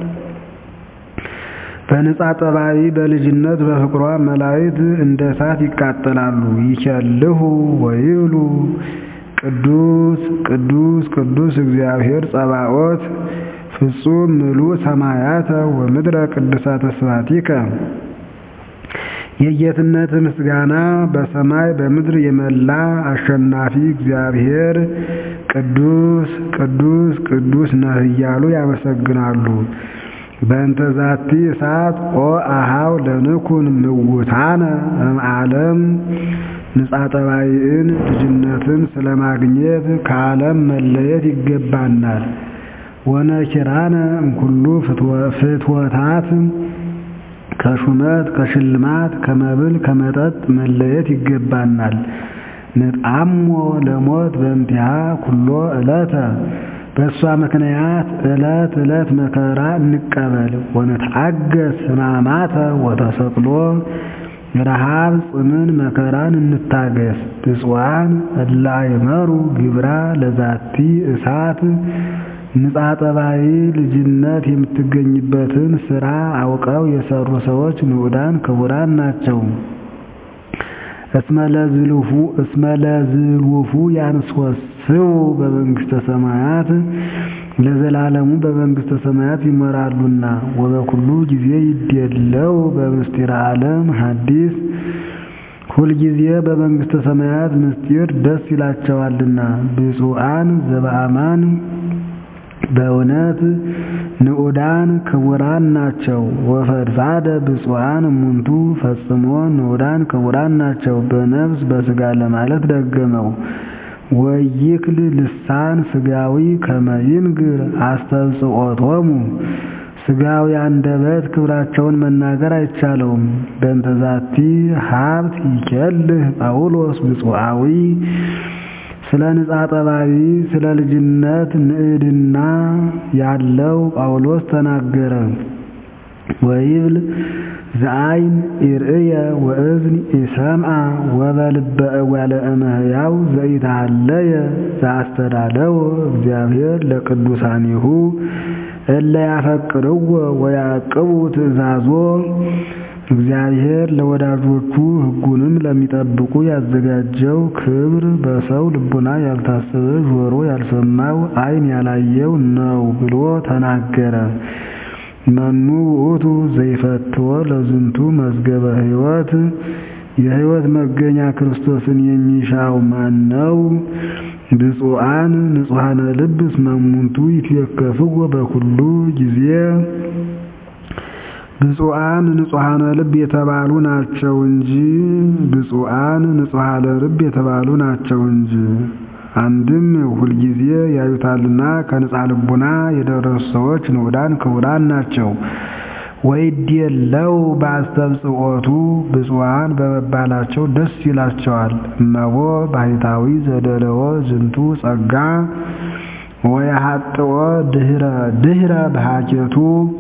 በነጻ ጠባይ በልጅነት በፍቅሯ መላእክት እንደ እሳት ይቃጠላሉ። ይከልሁ ወይብሉ ቅዱስ ቅዱስ ቅዱስ እግዚአብሔር ጸባኦት ፍጹም ምሉእ ሰማያተ ወምድረ ቅዱሳተ ስብሐቲከ የጌትነት ምስጋና በሰማይ በምድር የመላ አሸናፊ እግዚአብሔር ቅዱስ ቅዱስ ቅዱስ ነህ እያሉ ያመሰግናሉ። በእንተ ዛቲ እሳት ኦ አሃው ለንኩን ምውታነ እምዓለም ንጻ ጠባይን ልጅነትን ስለማግኘት ከዓለም መለየት ይገባናል። ወነኪራነ እምኩሉ ፍትወታት ከሹመት ከሽልማት ከመብል ከመጠጥ መለየት ይገባናል። ንጣሞ ለሞት በእንቲሃ ኩሎ ዕለተ በእሷ ምክንያት ዕለት ዕለት መከራ እንቀበል። ወነትአገስ ሕማማተ ወተሰቅሎ ረሃብ ጽምን መከራን እንታገስ። ብፁዓን እለ አይመሩ ግብራ ለዛቲ እሳት ንጻ ጠባይ ልጅነት የምትገኝበትን ስራ አውቀው የሰሩ ሰዎች ንዑዳን ክቡራን ናቸው። እስመ ለዝሉፉ ያንስወስው በመንግሥተ ሰማያት ለዘላለሙ በመንግሥተ ሰማያት ይመራሉና ወበኩሉ ጊዜ ይዴለው በምስጢረ ዓለም ሐዲስ ሁልጊዜ በመንግሥተ ሰማያት ምስጢር ደስ ይላቸዋልና ብፁዓን ዘበአማን በእውነት ንዑዳን ክቡራን ናቸው። ወፈድፋደ ብፁዓን እሙንቱ ፈጽሞ ንዑዳን ክቡራን ናቸው። በነፍስ በሥጋ ለማለት ደገመው። ወይክል ልሳን ሥጋዊ ከመይንግር አስተብጽኦቶሙ ሥጋዊ አንደበት ክብራቸውን መናገር አይቻለውም። በእንተዛቲ ሀብት ይኬልህ ጳውሎስ ብፁዓዊ ስለ ንጻ ጠባይ ስለ ልጅነት ንዕድና ያለው ጳውሎስ ተናገረ። ወይብል ዘአይን ኢርእየ ወእዝን ኢሰምዐ ወበልበ እጓለ እመሕያው ዘኢተሃለየ ዘአስተዳለወ እግዚአብሔር ለቅዱሳኒሁ እለ ያፈቅርዎ ወያዕቅቡ ትእዛዞ እግዚአብሔር ለወዳጆቹ ሕጉንም ለሚጠብቁ ያዘጋጀው ክብር በሰው ልቡና ያልታሰበ ጆሮ ያልሰማው ዓይን ያላየው ነው ብሎ ተናገረ። መኑ ውእቱ ዘይፈትዎ ለዝንቱ መዝገበ ሕይወት የሕይወት መገኛ ክርስቶስን የሚሻው ማን ነው? ብፁዓን ንጹሐነ ልብ እስመ እሙንቱ ይትዌከፍዎ በኩሉ ጊዜ ብፁዓን ንጹሐነ ልብ የተባሉ ናቸው እንጂ ብፁዓን ንጹሐነ ልብ የተባሉ ናቸው እንጂ። አንድም ሁልጊዜ ያዩታልና ከንጻ ልቡና የደረሱ ሰዎች ንዑዳን ክቡራን ናቸው። ወይድየለው በአስተብጽኦቱ ብፁዓን በመባላቸው ደስ ይላቸዋል። እመቦ ባሕታዊ ዘደለዎ ዝንቱ ጸጋ ወየሐጥዎ ድህረ ድህረ በሃኬቱ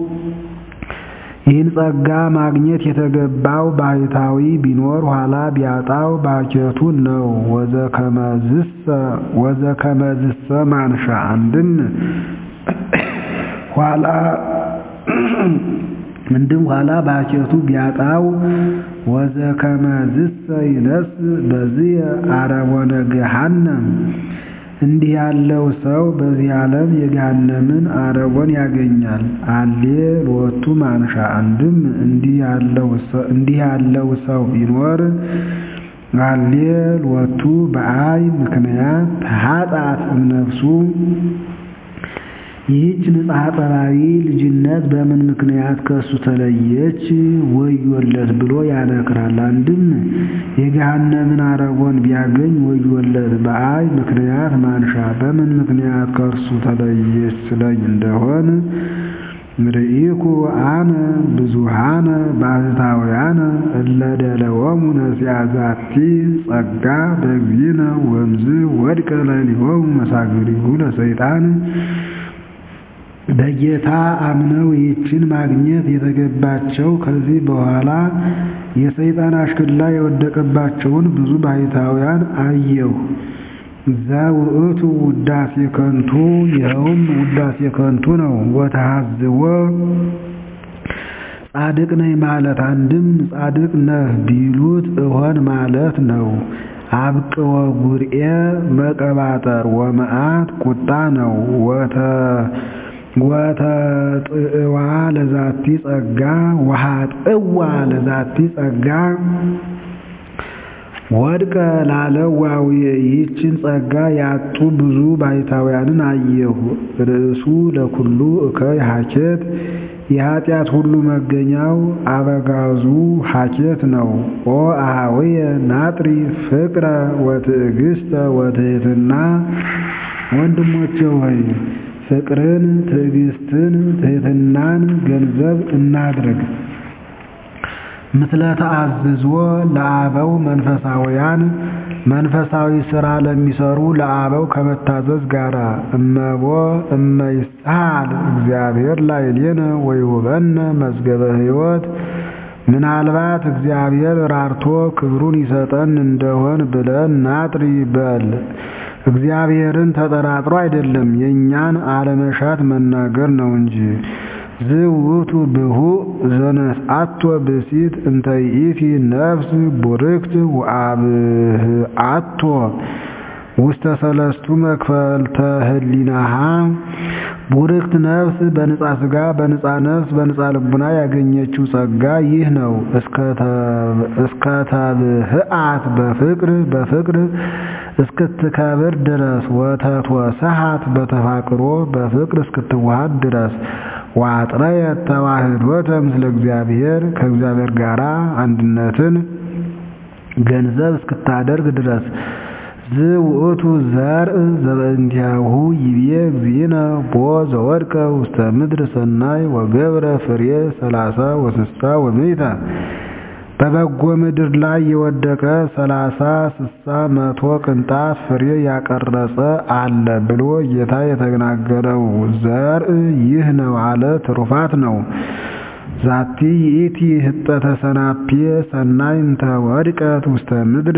ይህን ጸጋ ማግኘት የተገባው ባሕታዊ ቢኖር ኋላ ቢያጣው ባኬቱ ነው። ወዘከመዝሰ ማንሻ አንድም ኋላ እንድም ኋላ ባኬቱ ቢያጣው ወዘከመዝሰ ይነስ በዚህ አረቦነ ገሃነም እንዲህ ያለው ሰው በዚህ ዓለም የገሃነምን አረቦን ያገኛል። አሌ ሎቱ ማንሻ አንድም እንዲህ ያለው ሰው ቢኖር አሌ ሎቱ በአይ ምክንያት ተሃጣት እምነፍሱ ይህች ንጽሐ ጠባይ ልጅነት በምን ምክንያት ከእሱ ተለየች? ወዮለት ብሎ ያነክራል። አንድም የገሃነምን አረቦን ቢያገኝ ወዮለት። በአይ ምክንያት ማንሻ በምን ምክንያት ከእርሱ ተለየች ስለኝ እንደሆን ርኢኩ አነ ብዙሃነ ባሕታውያነ እለ ደለወሙ ነሲአ ዛቲ ጸጋ በእግዚእነ ወእምዝ ወድቀ ላዕሌሆሙ መሳግሪሁ ለሰይጣን በጌታ አምነው ይህችን ማግኘት የተገባቸው ከዚህ በኋላ የሰይጣን አሽክላ የወደቀባቸውን ብዙ ባሕታውያን አየሁ። ዘውእቱ ውዳሴ ከንቱ ይኸውም ውዳሴ ከንቱ ነው። ወተሐዝቦ ጻድቅ ነኝ ማለት አንድም ጻድቅ ነህ ቢሉት እሆን ማለት ነው። አብቅወ ጉርኤ መቀባጠር ወመዓት ቁጣ ነው። ወተጥዕዋ ለዛቲ ጸጋ ወሃጥዕዋ ለዛቲ ጸጋ ወድቀ ላለው ዋውየ ይህችን ጸጋ ያጡ ብዙ ባሕታውያንን አየሁ። ርእሱ ለኩሉ እከይ ሀኬት የኃጢአት ሁሉ መገኛው አበጋዙ ሀኬት ነው። ኦ አኀውየ ናጥሪ ፍቅረ ወትዕግስተ ወትሕትና ወንድሞቼ ሆይ ፍቅርን፣ ትዕግስትን፣ ትሕትናን ገንዘብ እናድርግ። ምስለ ተአዝዞ ለአበው መንፈሳውያን መንፈሳዊ ሥራ ለሚሰሩ ለአበው ከመታዘዝ ጋር እመቦ እመይስሐል እግዚአብሔር ላዕሌነ ወይሁበነ መዝገበ ሕይወት ምናልባት እግዚአብሔር ራርቶ ክብሩን ይሰጠን እንደሆን ብለን ናጥሪ በል። እግዚአብሔርን ተጠራጥሮ አይደለም የእኛን አለመሻት መናገር ነው እንጂ ዝውቱ ብሁእ ዘነስአቶ ብእሲት እንተ ይእቲ ነፍስ ቡርክት ወአብህአቶ ውስተ ሰለስቱ መክፈልተ ህሊናሃ ቡርክት ነፍስ በንጻ ሥጋ በንጻ ነፍስ በንጻ ልቡና ያገኘችው ጸጋ ይህ ነው። እስከ ተብህአት በፍቅር በፍቅር እስክትከብር ድረስ ወተትወሰሃት በተፋቅሮ በፍቅር እስክትዋሃድ ድረስ ዋጥረየት ተዋህዶተ ምስለ እግዚአብሔር ከእግዚአብሔር ጋር አንድነትን ገንዘብ እስክታደርግ ድረስ ዝውእቱ ዘርእ ዘበእንቲአሁ ይቤ እግዚእነ ቦ ዘወድቀ ውስተ ምድር ሰናይ ወገብረ ፍሬ ሰላሳ ወስሳ ወምእተ በበጎ ምድር ላይ የወደቀ ሰላሳ ስሳ መቶ ቅንጣት ፍሬ ያቀረጸ አለ ብሎ ጌታ የተናገረው ዘርእ ይህ ነው አለ። ትሩፋት ነው። ዛቲ ይእቲ ህጠተ ሰናፔ ሰናይ እንተ ወድቀት ውስተ ምድር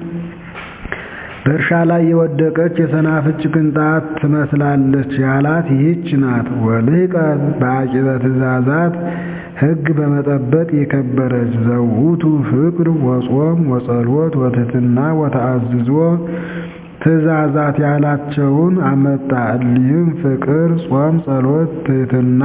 በእርሻ ላይ የወደቀች የሰናፍጭ ቅንጣት ትመስላለች ያላት ይህች ናት። ወልህቀት በአቂበ ትእዛዛት ሕግ በመጠበቅ የከበረች ዘውቱ ፍቅር ወጾም ወጸሎት ወትሕትና ወተአዝዞ ትእዛዛት ያላቸውን አመጣ። እሊህም ፍቅር፣ ጾም፣ ጸሎት፣ ትሕትና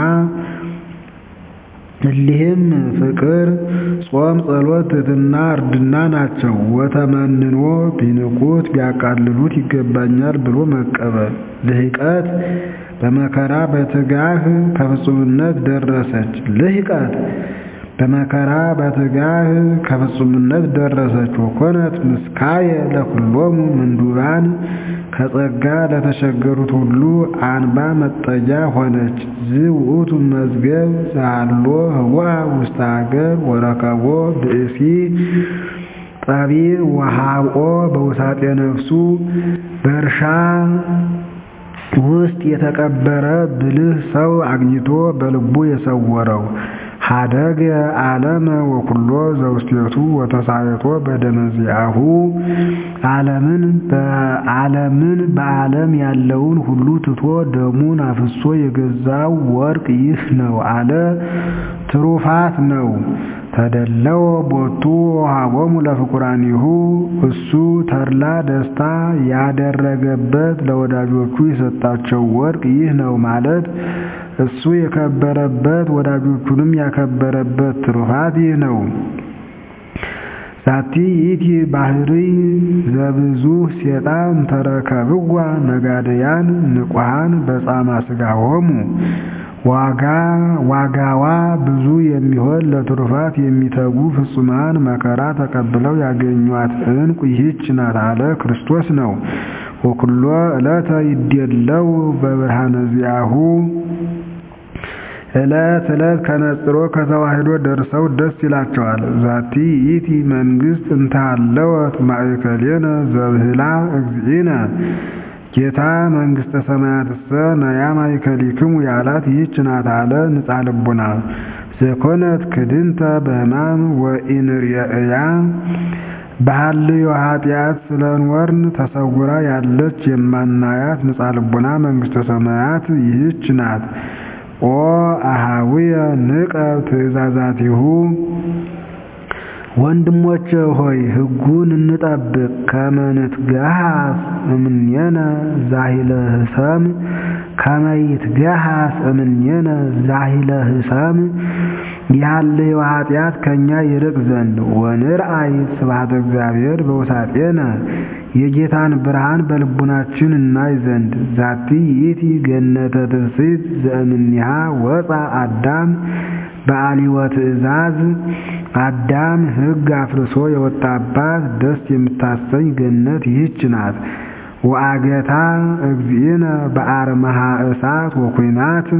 እሊህም ፍቅር፣ ጾም፣ ጸሎት፣ ትሕትና፣ እርድና ናቸው። ወተመንኖ ቢንቁት ቢያቃልሉት ይገባኛል ብሎ መቀበል። ልህቀት በመከራ በትጋህ ከፍጹምነት ደረሰች። ልህቀት በመከራ በትጋህ ከፍጹምነት ደረሰች። ወኮነት ምስካየ ለኩሎሙ ምንዱባን ከጸጋ ለተቸገሩት ሁሉ አንባ መጠጊያ ሆነች። ዝውእቱ መዝገብ ዛሎ ህዋ ውስተ ሀገር ወረከቦ ብእሲ ጠቢብ ወሃብኦ በውሳጤ ነፍሱ በእርሻ ውስጥ የተቀበረ ብልህ ሰው አግኝቶ በልቡ የሰወረው ሀደገ ዓለመ ወኩሎ ዘውስቴቱ ወተሳየቶ በደመዚአሁ ዓለምን በዓለምን በዓለም ያለውን ሁሉ ትቶ ደሙን አፍሶ የገዛው ወርቅ ይህ ነው አለ። ትሩፋት ነው። ተደለው ቦቱ ሀቦሙ ለፍቁራኒሁ እሱ ተድላ ደስታ ያደረገበት ለወዳጆቹ የሰጣቸው ወርቅ ይህ ነው ማለት እሱ የከበረበት ወዳጆቹንም ያከበረበት ትሩፋት ይህ ነው። ዛቲ ይእቲ ባህሪ ዘብዙ ሴጣን ተረከብዋ ነጋደያን ንቁሃን በጻማ ሥጋሆሙ ዋጋ ዋጋዋ ብዙ የሚሆን ለትሩፋት የሚተጉ ፍጹማን መከራ ተቀብለው ያገኟት ዕንቁ ይህች ናት አለ ክርስቶስ ነው። ወኩሎ ዕለተ ይዴለው በብርሃነ ዚአሁ ዕለት ዕለት ከነጽሮ ከተዋህዶ ደርሰው ደስ ይላቸዋል። ዛቲ ይእቲ መንግሥት እንታለወት ማእከሌነ ዘብህላ እግዚእነ ጌታ መንግሥተ ሰማያትሰ ነያ ማእከሊክሙ ያላት ይህች ናት አለ ንጻ ልቡና ዘኮነት ክድንተ በሕማም ወኢንርየእያ በሐልዮ ኃጢአት ስለኖርን ተሰውራ ያለች የማናያት ንጻ ልቡና መንግሥተ ሰማያት ይህች ናት። ኦ አሃውየ ንቀብ ትእዛዛቲሁ ወንድሞቼ ሆይ ሕጉን እንጠብቅ። ከመ ንትገሃስ እምኔነ ዛሂለ ህሰም ከመ ይትገሃስ እምኔነ ዛሂለ ህሰም ያለው ኃጢአት ከኛ ይርቅ ዘንድ ወንርአይ ስብሐተ እግዚአብሔር በውሳጤነ የጌታን ብርሃን በልቡናችን እናይ ዘንድ ዛቲ ይእቲ ገነተ ትፍሥሕት ዘእምኔሃ ወፃ አዳም በአሊወ ትእዛዝ አዳም ሕግ አፍርሶ የወጣባት ደስ የምታሰኝ ገነት ይህች ናት። ወአገታ እግዚእነ በአርመሃ እሳት ወኩናት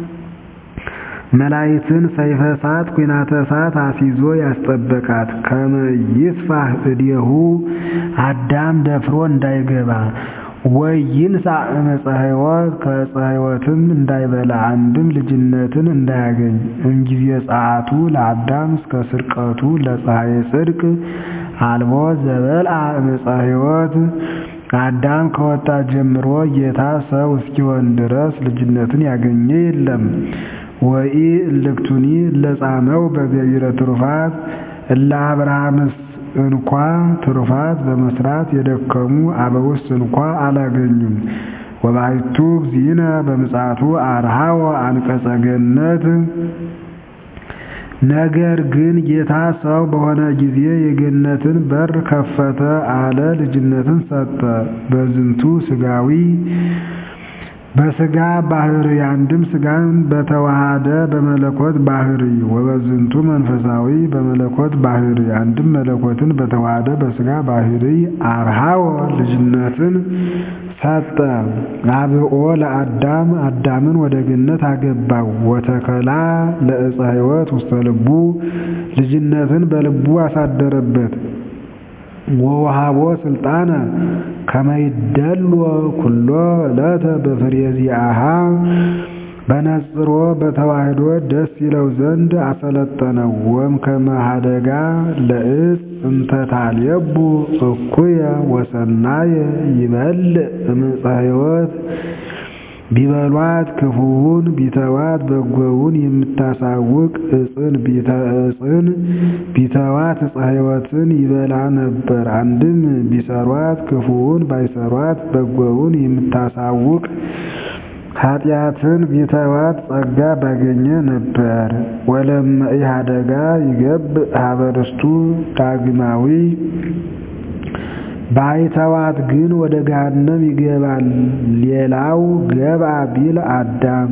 መላይትን ሰይፈ እሳት ኩናተ እሳት አሲዞ ያስጠበቃት ከመ ይስፋህ እዴሁ አዳም ደፍሮ እንዳይገባ ወይንሳ ዕፀ ሕይወት ከዕፀ ሕይወትም እንዳይበላ አንድም ልጅነትን እንዳያገኝ እምጊዜ ጸአቱ ለአዳም እስከ ስርቀቱ ለፀሐየ ጽድቅ አልቦ ዘበልአ ዕፀ ሕይወት አዳም ከወጣ ጀምሮ ጌታ ሰው እስኪሆን ድረስ ልጅነትን ያገኘ የለም። ወኢ እልክቱኒ ለጻመው በገቢረ ትሩፋት እለ አብርሃምስ እንኳ ትሩፋት በመስራት የደከሙ አበውስ እንኳ አላገኙም። ወባሕቱ እግዚእነ በምጽአቱ አርሃወ አንቀጸ ገነት ነገር ግን ጌታ ሰው በሆነ ጊዜ የገነትን በር ከፈተ አለ፣ ልጅነትን ሰጠ። በዝንቱ ስጋዊ በስጋ ባህሪ አንድም ስጋን በተዋሃደ በመለኮት ባህሪ ወበዝንቱ መንፈሳዊ በመለኮት ባህሪ አንድም መለኮትን በተዋሃደ በስጋ ባህሪ አርሃወ ልጅነትን ሰጠ። አብኦ ለአዳም አዳምን ወደ ገነት አገባው። ወተከላ ለዕፀ ሕይወት ውስተ ልቡ ልጅነትን በልቡ አሳደረበት። ወወሃቦ ስልጣነ ከመይደሎ ኩሎ ዕለተ በፍሬ ዚአሃ በነጽሮ በተዋህዶ ደስ ይለው ዘንድ አሰለጠነው። ወም ከመሃደጋ ለእጽ እንተታልየቡ እኩየ ወሰናየ ይበልዕ እምፀ ሕይወት ቢበሏት ክፉውን ቢተዋት በጎውን የምታሳውቅ እጽን እጽን ቢተዋት ዕፀ ሕይወትን ይበላ ነበር። አንድም ቢሰሯት ክፉውን ባይሰሯት በጎውን የምታሳውቅ ኃጢአትን ቢተዋት ጸጋ ባገኘ ነበር። ወለመ ኢሃደጋ ይገብእ ሀበርስቱ ዳግማዊ ባይተዋት ግን ወደ ገሃነም ይገባል። ሌላው ገባ ቢል አዳም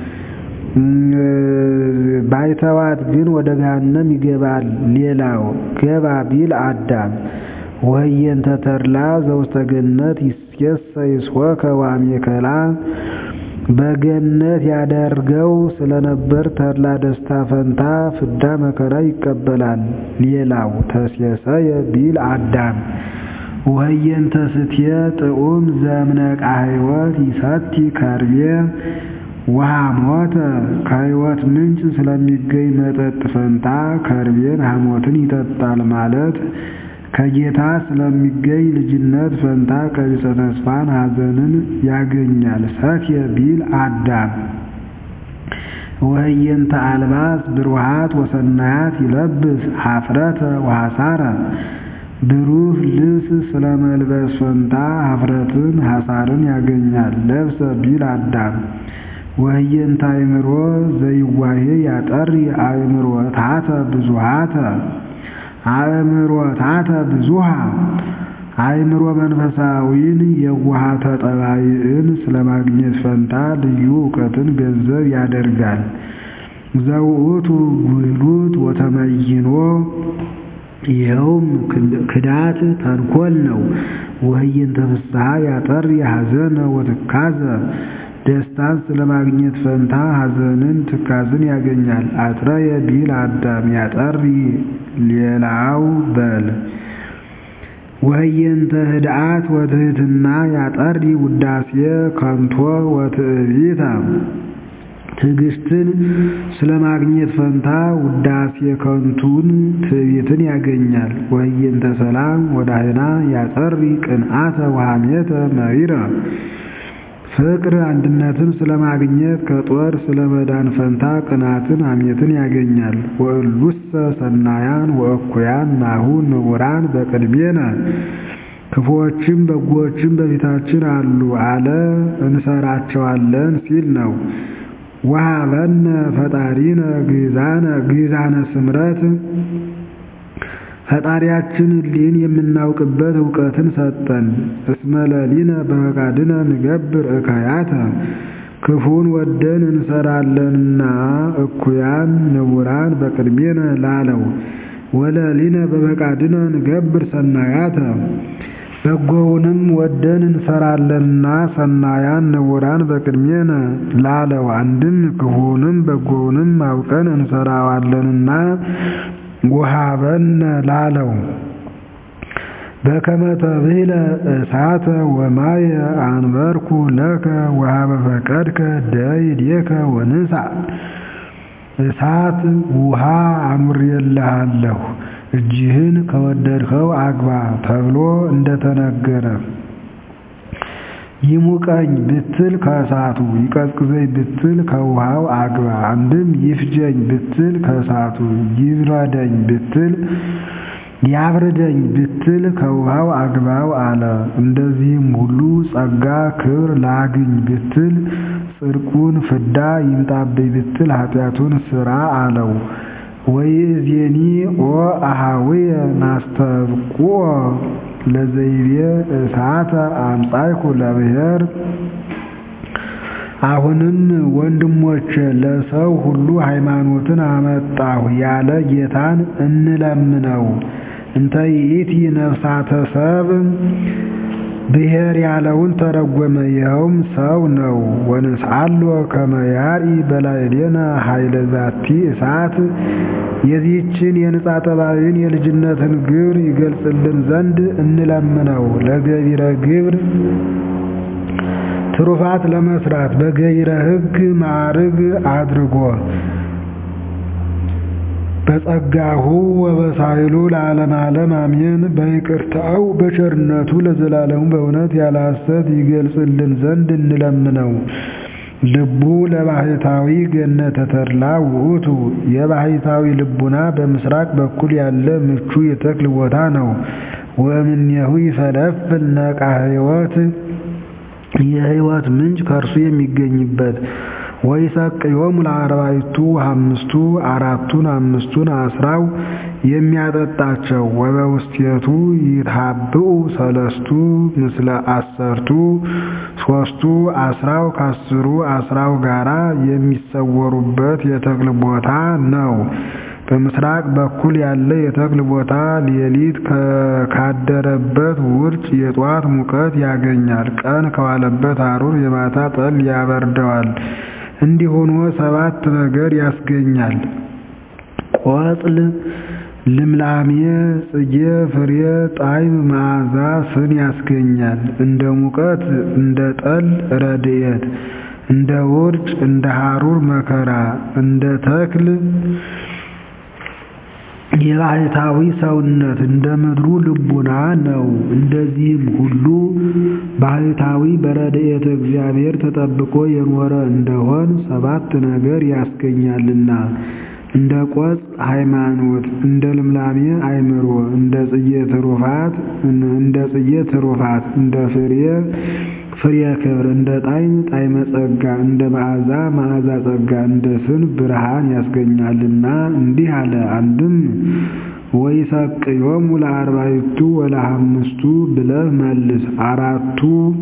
ባይተዋት ግን ወደ ገሃነም ይገባል። ሌላው ገባ ቢል አዳም ወህየንተ ተድላ ዘውስተ ገነት ይሴሰይ ሶከ ዋሜከላ በገነት ያደርገው ስለነበር ተድላ ደስታ ፈንታ ፍዳ መከራ ይቀበላል። ሌላው ተሴሰየ ቢል አዳም ወህየንተ ስትየ ጥዑም ዘእምነቃ ሕይወት ይሰቲ ከርቤ ውሃ ሞተ ከሕይወት ምንጭ ስለሚገኝ መጠጥ ፈንታ ከርቤን ሐሞትን ይጠጣል ማለት ከጌታ ስለሚገኝ ልጅነት ፈንታ ቀቢጸ ተስፋን ሐዘንን ያገኛል። ሰትየ ቢል አዳም ወህየንተ አልባስ ብሩሃት ወሰናያት ይለብስ ሀፍረተ ወሐሳረ ብሩህ ልብስ ስለ መልበስ ፈንታ ሀፍረትን ሐሳርን ያገኛል። ለብሰ ቢል አዳም ወህየንተ አእምሮ ዘይዋሄ ያጠሪ አእምሮ ታተ ብዙሃተ አእምሮ ታተ ብዙሃ አእምሮ መንፈሳዊን የዋሃተ ጠባይን ስለማግኘት ፈንታ ልዩ እውቀትን ገንዘብ ያደርጋል። ዘውእቱ ጉህሉት ወተመይኖ ይኸውም ክዳት ተንኮል ነው። ወህየንተ ፍስሐ ያጠሪ ሐዘነ ወትካዘ ደስታን ስለማግኘት ፈንታ ሐዘንን ትካዝን ያገኛል። አጥረየ ቢል አዳም ያጠሪ ሌላው በል ወህየንተ ህድአት ወትህትና ያጠሪ ውዳሴ ከንቶ ወትዕቢተ ትዕግስትን ስለማግኘት ፈንታ ውዳሴ ከንቱን ትዕቢትን ያገኛል። ወህየንተ ሰላም ወዳህና ያጸሪ ቅንአተ ወሐሜተ መሪረ ፍቅር አንድነትን ስለማግኘት ከጦር ስለመዳን ፈንታ ቅናትን ሐሜትን ያገኛል። ወእሉሰ ሰናያን ወእኩያን ናሁ ንቡራን በቅድሜነ ክፉዎችም በጎዎችም በፊታችን አሉ አለ እንሰራቸዋለን ሲል ነው። ወሀበነ ፈጣሪነ ግዛነ ግዛነ ስምረት ፈጣሪያችን እሊህን የምናውቅበት እውቀትን ሰጠን። እስመ ለሊነ በፈቃድነ ንገብር እካያተ ክፉን ወደን እንሰራለንና እኩያን ንቡራን በቅድሜነ ላለው ወለሊነ በፈቃድነ ንገብር ሰናያተ በጎውንም ወደን እንሰራለንና ሰናያን ንቡራን በቅድሜነ ላለው አንድም ክፉንም በጎውንም አውቀን እንሰራዋለንና ወሀበነ ላለው በከመ ተብህለ እሳተ ወማየ አንበርኩ ለከ ወሀበ ፈቀድከ ደይዴከ ወንሳ እሳት ውሃ አኑሬልሃለሁ እጅህን ከወደድኸው አግባ ተብሎ እንደተነገረ ይሙቀኝ ብትል ከእሳቱ ይቀዝቅዘኝ ብትል ከውሃው አግባ። አንድም ይፍጀኝ ብትል ከእሳቱ ይብረደኝ ብትል ያብርደኝ ብትል ከውሃው አግባው አለ። እንደዚህም ሁሉ ጸጋ ክብር ላግኝ ብትል ጽድቁን ፍዳ ይምጣብኝ ብትል ኃጢአቱን ስራ አለው። ወይእዜኒ ኦ አሃውየ ናስተብቁኦ ለዘይቤ እሳተ አምጻይኩ ለብሔር አሁንም ወንድሞቼ ለሰው ሁሉ ሃይማኖትን አመጣሁ ያለ ጌታን እንለምነው። እንተ ይእቲ ነፍሳተ ሰብ ብሔር ያለውን ተረጎመ። ይኸውም ሰው ነው። ወንስአሎ ከመ ያርኢ በላዕሌነ ኃይለ ዛቲ እሳት የዚህችን የንጻ ጠባይን የልጅነትን ግብር ይገልጽልን ዘንድ እንለምነው። ለገቢረ ግብር ትሩፋት ለመስራት በገቢረ ሕግ ማዕርግ አድርጎ በጸጋሁ ወበሳይሉ ለዓለም ዓለም አሜን። በይቅርታው በቸርነቱ ለዘላለሙ በእውነት ያለ ሐሰት ይገልጽልን ዘንድ እንለምነው። ልቡ ለባሕታዊ ገነተ ተድላ ውእቱ የባሕታዊ ልቡና በምስራቅ በኩል ያለ ምቹ የተክል ቦታ ነው። ወእምኔሁ ይፈለፍል ነቃ ሕይወት የሕይወት ምንጭ ከእርሱ የሚገኝበት ወይሰቅዮሙ ለአርባዕቱ አምስቱ አራቱን አምስቱን አስራው የሚያጠጣቸው ወበውስቴቱ ይትሃብኡ ሰለስቱ ምስለ አሰርቱ ሶስቱ አስራው ከአስሩ አስራው ጋራ የሚሰወሩበት የተክል ቦታ ነው። በምስራቅ በኩል ያለ የተክል ቦታ ሌሊት ካደረበት ውርጭ የጧት ሙቀት ያገኛል። ቀን ከዋለበት ሐሩር የማታ ጠል ያበርደዋል። እንዲህ ሆኖ ሰባት ነገር ያስገኛል። ቆጽል፣ ልምላሜ፣ ጽጌ፣ ፍሬ፣ ጣዕም፣ መዓዛ፣ ስን ያስገኛል። እንደ ሙቀት እንደ ጠል ረድኤት፣ እንደ ውርጭ እንደ ሐሩር መከራ፣ እንደ ተክል የባሕታዊ ሰውነት እንደ ምድሩ ልቡና ነው። እንደዚህም ሁሉ ባሕታዊ በረድኤተ እግዚአብሔር ተጠብቆ የኖረ እንደሆን ሰባት ነገር ያስገኛልና እንደ ቆጽ ሃይማኖት፣ እንደ ልምላሜ አእምሮ፣ እንደ ጽጌ ትሩፋት እንደ ጽጌ ትሩፋት፣ እንደ ፍሬ ፍሬ ክብር፣ እንደ ጣዕም ጣዕመ ጸጋ፣ እንደ መዓዛ መዓዛ ጸጋ፣ እንደ ስን ብርሃን ያስገኛልና እንዲህ አለ። አንድም ወይሰቅዮሙ ለአርባዕቱ ወለአምስቱ ብለህ መልስ። አራቱ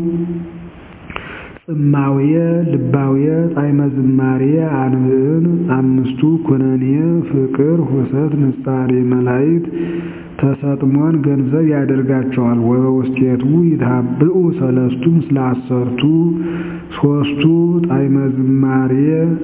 ጽማውየ ልባውየ ጣዕመ ዝማሬ አንብዕን፣ አምስቱ ኩነኔ ፍቅር ሁሰት ንጻሬ መላእክት ተሰጥሞን ገንዘብ ያደርጋቸዋል። ወበውስቴቱ ይታብኡ ሰለስቱ ምስለ አሰርቱ ሶስቱ ጣዕመ ዝማሬ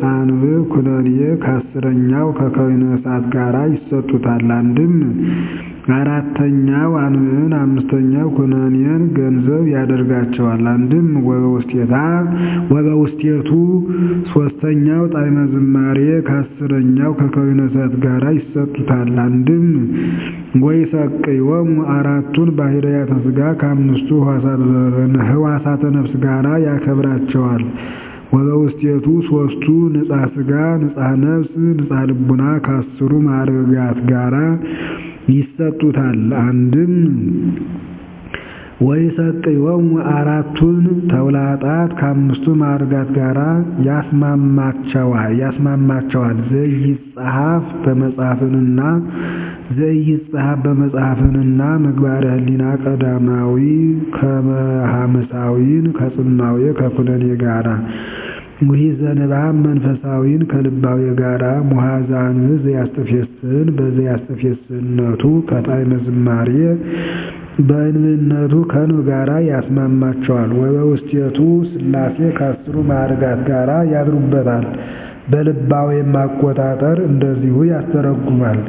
አንብዕ ኩነኔ ከአስረኛው ከከዊነ እሳት ጋራ ይሰጡታል። አንድም አራተኛው አንብዕን አምስተኛው ኩነኔን ገንዘብ ያደርጋቸዋል። አንድም ወበውስቴታ ወበውስቴቱ ሶስተኛው ጣዕመ ዝማሬ ከአስረኛው ከከዊነ እሳት ጋር ይሰጡታል። አንድም ወይሰቅዮሙ አራቱን ባህርያተ ሥጋ ከአምስቱ ህዋሳተ ነፍስ ጋር ያከብራቸዋል። ወበውስቴቱ ሶስቱ ንጻ ሥጋ፣ ንጻ ነፍስ፣ ንጻ ልቡና ከአስሩ ማዕርጋት ጋራ ይሰጡታል። አንድም ወይሰቅዮሙ አራቱን ተውላጣት ከአምስቱ ማዕርጋት ጋራ ያስማማቸዋል ያስማማቸዋል ዘይጸሐፍ በመጽሐፍንና ዘይጸሐፍ በመጽሐፍንና ምግባረ ህሊና ቀዳማዊ ከመሐምሳዊን ከጽማዌ ከኩነኔ ጋራ ውሒዘ ንባብ መንፈሳዊን ከልባዊ ጋራ ሙሐዛን ዘያስተፌስን በዘያስተፌስነቱ ከጣዕመ ዝማሬ በእንብነቱ ከንብ ጋራ ያስማማቸዋል። ወበውስቴቱ ሥላሴ ከአስሩ ማዕርጋት ጋራ ያድሩበታል። በልባዌም አቆጣጠር እንደዚሁ ያስተረጉማል።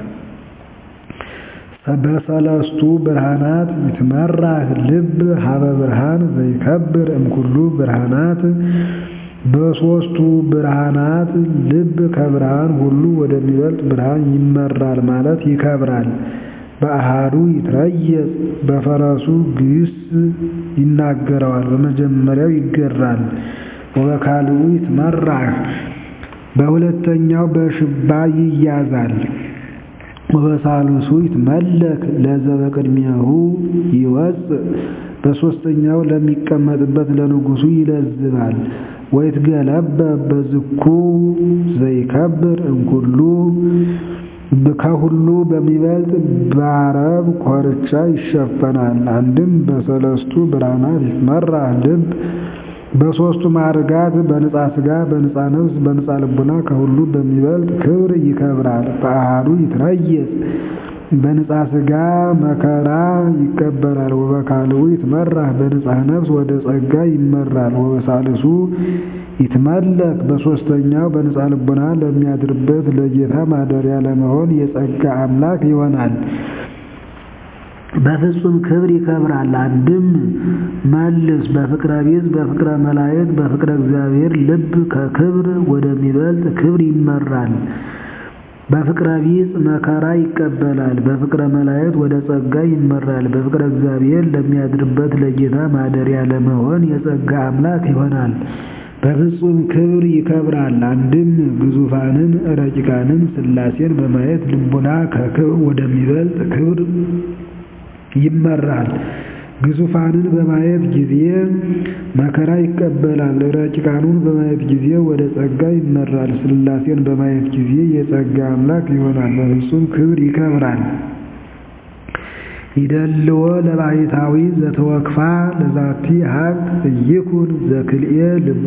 በሰለስቱ ብርሃናት ይትመራህ ልብ ሀበ ብርሃን ዘይከብር እምኩሉ ብርሃናት በሦስቱ ብርሃናት ልብ ከብርሃን ሁሉ ወደሚበልጥ ብርሃን ይመራል ማለት ይከብራል። በአሃዱ ይትረየጽ በፈረሱ ግስ ይናገረዋል። በመጀመሪያው ይገራል። ወበካልኡ ይትመራህ በሁለተኛው በሽባ ይያዛል። ወበሳልሱ ይትመለክ ለዘበቅድሚያሁ ይወፅእ በሦስተኛው ለሚቀመጥበት ለንጉሡ ይለዝባል። ወይትገለበብ በዝኩ ዘይከብር እምኩሉ ከሁሉ በሚበልጥ በአረብ ኮርቻ ይሸፈናል። አንድም በሰለስቱ ብርሃናት ይትመራህ ልብ በሦስቱ ማዕርጋት በንጻ ሥጋ፣ በንጻ ነፍስ፣ በንጻ ልቡና ከሁሉ በሚበልጥ ክብር ይከብራል። በአሃዱ ይትረየጽ በንጻ ሥጋ መከራ ይቀበላል። ወበካልኡ ይትመራህ በንጻ ነፍስ ወደ ጸጋ ይመራል። ወበሳልሱ ይትመለክ በሦስተኛው በንጻ ልቡና ለሚያድርበት ለጌታ ማደሪያ ለመሆን የጸጋ አምላክ ይሆናል። በፍጹም ክብር ይከብራል። አንድም መልስ በፍቅረ ቢጽ በፍቅረ መላእክት በፍቅረ እግዚአብሔር ልብ ከክብር ወደሚበልጥ ክብር ይመራል። በፍቅረ ቢጽ መከራ ይቀበላል። በፍቅረ መላእክት ወደ ጸጋ ይመራል። በፍቅረ እግዚአብሔር ለሚያድርበት ለጌታ ማደሪያ ለመሆን የጸጋ አምላክ ይሆናል። በፍጹም ክብር ይከብራል። አንድም ግዙፋንን ረቂቃንን ሥላሴን በማየት ልቡና ከክብር ወደሚበልጥ ክብር ይመራል። ግዙፋንን በማየት ጊዜ መከራ ይቀበላል። ረቂቃኑን በማየት ጊዜ ወደ ጸጋ ይመራል። ሥላሴን በማየት ጊዜ የጸጋ አምላክ ይሆናል። በፍጹም ክብር ይከብራል። ይደልዎ ለባሕታዊ ዘተወክፋ ለዛቲ ሀብት እይኩን ዘክልኤ ልቡ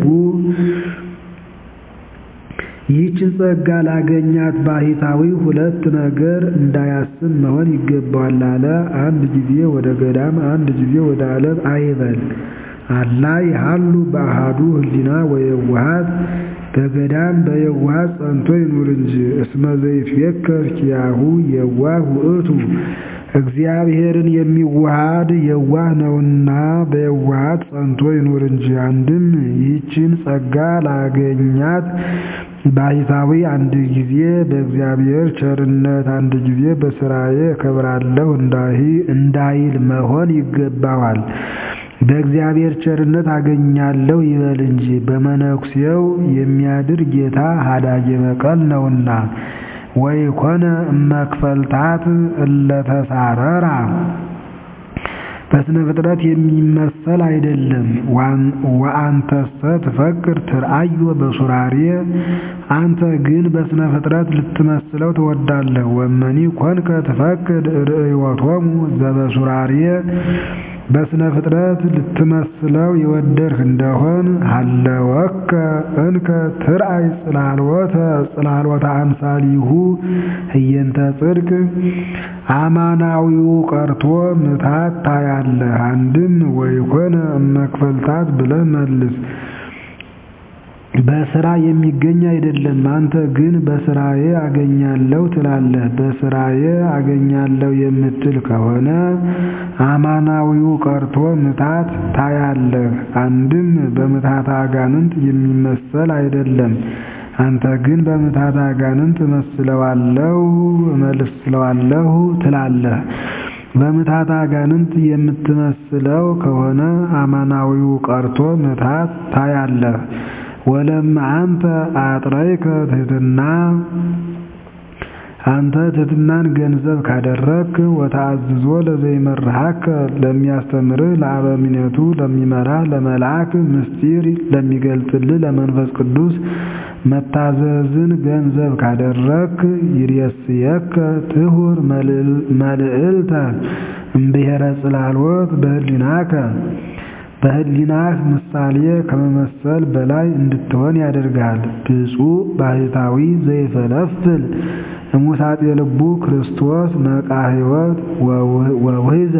ይህችን ጸጋ ላገኛት ባሕታዊ ሁለት ነገር እንዳያስብ መሆን ይገባዋል አለ። አንድ ጊዜ ወደ ገዳም፣ አንድ ጊዜ ወደ ዓለም አይበል። አላ ይሃሉ በአሃዱ ህሊና ወየዋሃት በገዳም በየዋሃት ጸንቶ ይኑር እንጂ እስመ ዘይትቤከር ኪያሁ የዋህ ውእቱ እግዚአብሔርን የሚዋሃድ የዋህ ነውና በየዋሃት ጸንቶ ይኑር እንጂ። አንድም ይህችን ጸጋ ላገኛት ባሕታዊ አንድ ጊዜ በእግዚአብሔር ቸርነት አንድ ጊዜ በሥራዬ እከብራለሁ እንዳይል መሆን ይገባዋል። በእግዚአብሔር ቸርነት አገኛለሁ ይበል እንጂ በመነኩሴው የሚያድር ጌታ ሀዳጌ በቀል ነውና። ወይኮነ እመክፈልታት እለተሳረራ በስነ ፍጥረት የሚመሰል አይደለም። ወአንተሰ ትፈቅር ትርአዮ በሱራሬ አንተ ግን በስነ ፍጥረት ልትመስለው ትወዳለህ። ወመኒ ኮንከ ትፈቅድ ርእዮቶሙ ዘበሱራሬ በስነ ፍጥረት ልትመስለው የወደድህ እንደሆን ሀለወከ እንከ ትርአይ ጽላልወተ ጽላልወተ አምሳሊሁ ህየንተ ጽድቅ አማናዊው ቀርቶ ምታት ታያለህ። አንድም ወይኮነ እመክፈልታት ብለህ መልስ። በስራ የሚገኝ አይደለም። አንተ ግን በስራዬ አገኛለሁ ትላለህ። በስራዬ አገኛለሁ የምትል ከሆነ አማናዊው ቀርቶ ምታት ታያለህ። አንድም በምትሃተ አጋንንት የሚመሰል አይደለም። አንተ ግን በምትሃተ አጋንንት እመስለዋለሁ እመስለዋለሁ ትላለህ። በምትሃተ አጋንንት የምትመስለው ከሆነ አማናዊው ቀርቶ ምትሃት ታያለህ። ወለም አንተ አጥረይከ ትሕትና አንተ ትሕትናን ገንዘብ ካደረግክ ወተአዝዞ ለዘይመርሃከ ለሚያስተምርህ ለአበምኔቱ ለሚመራህ ለመልአክ ምስጢር ለሚገልጥልህ ለመንፈስ ቅዱስ መታዘዝን ገንዘብ ካደረግክ ይሬስየከ ትሁር መልዕልተ እምብሔረ ጽላሎት በህሊናከ በህሊናህ ምሳሌ ከመመሰል በላይ እንድትሆን ያደርጋል። ብፁዕ ባህታዊ ዘይፈለፍል እሙሳጤ ልቡ ክርስቶስ ነቃ ሕይወት ወውሕዘ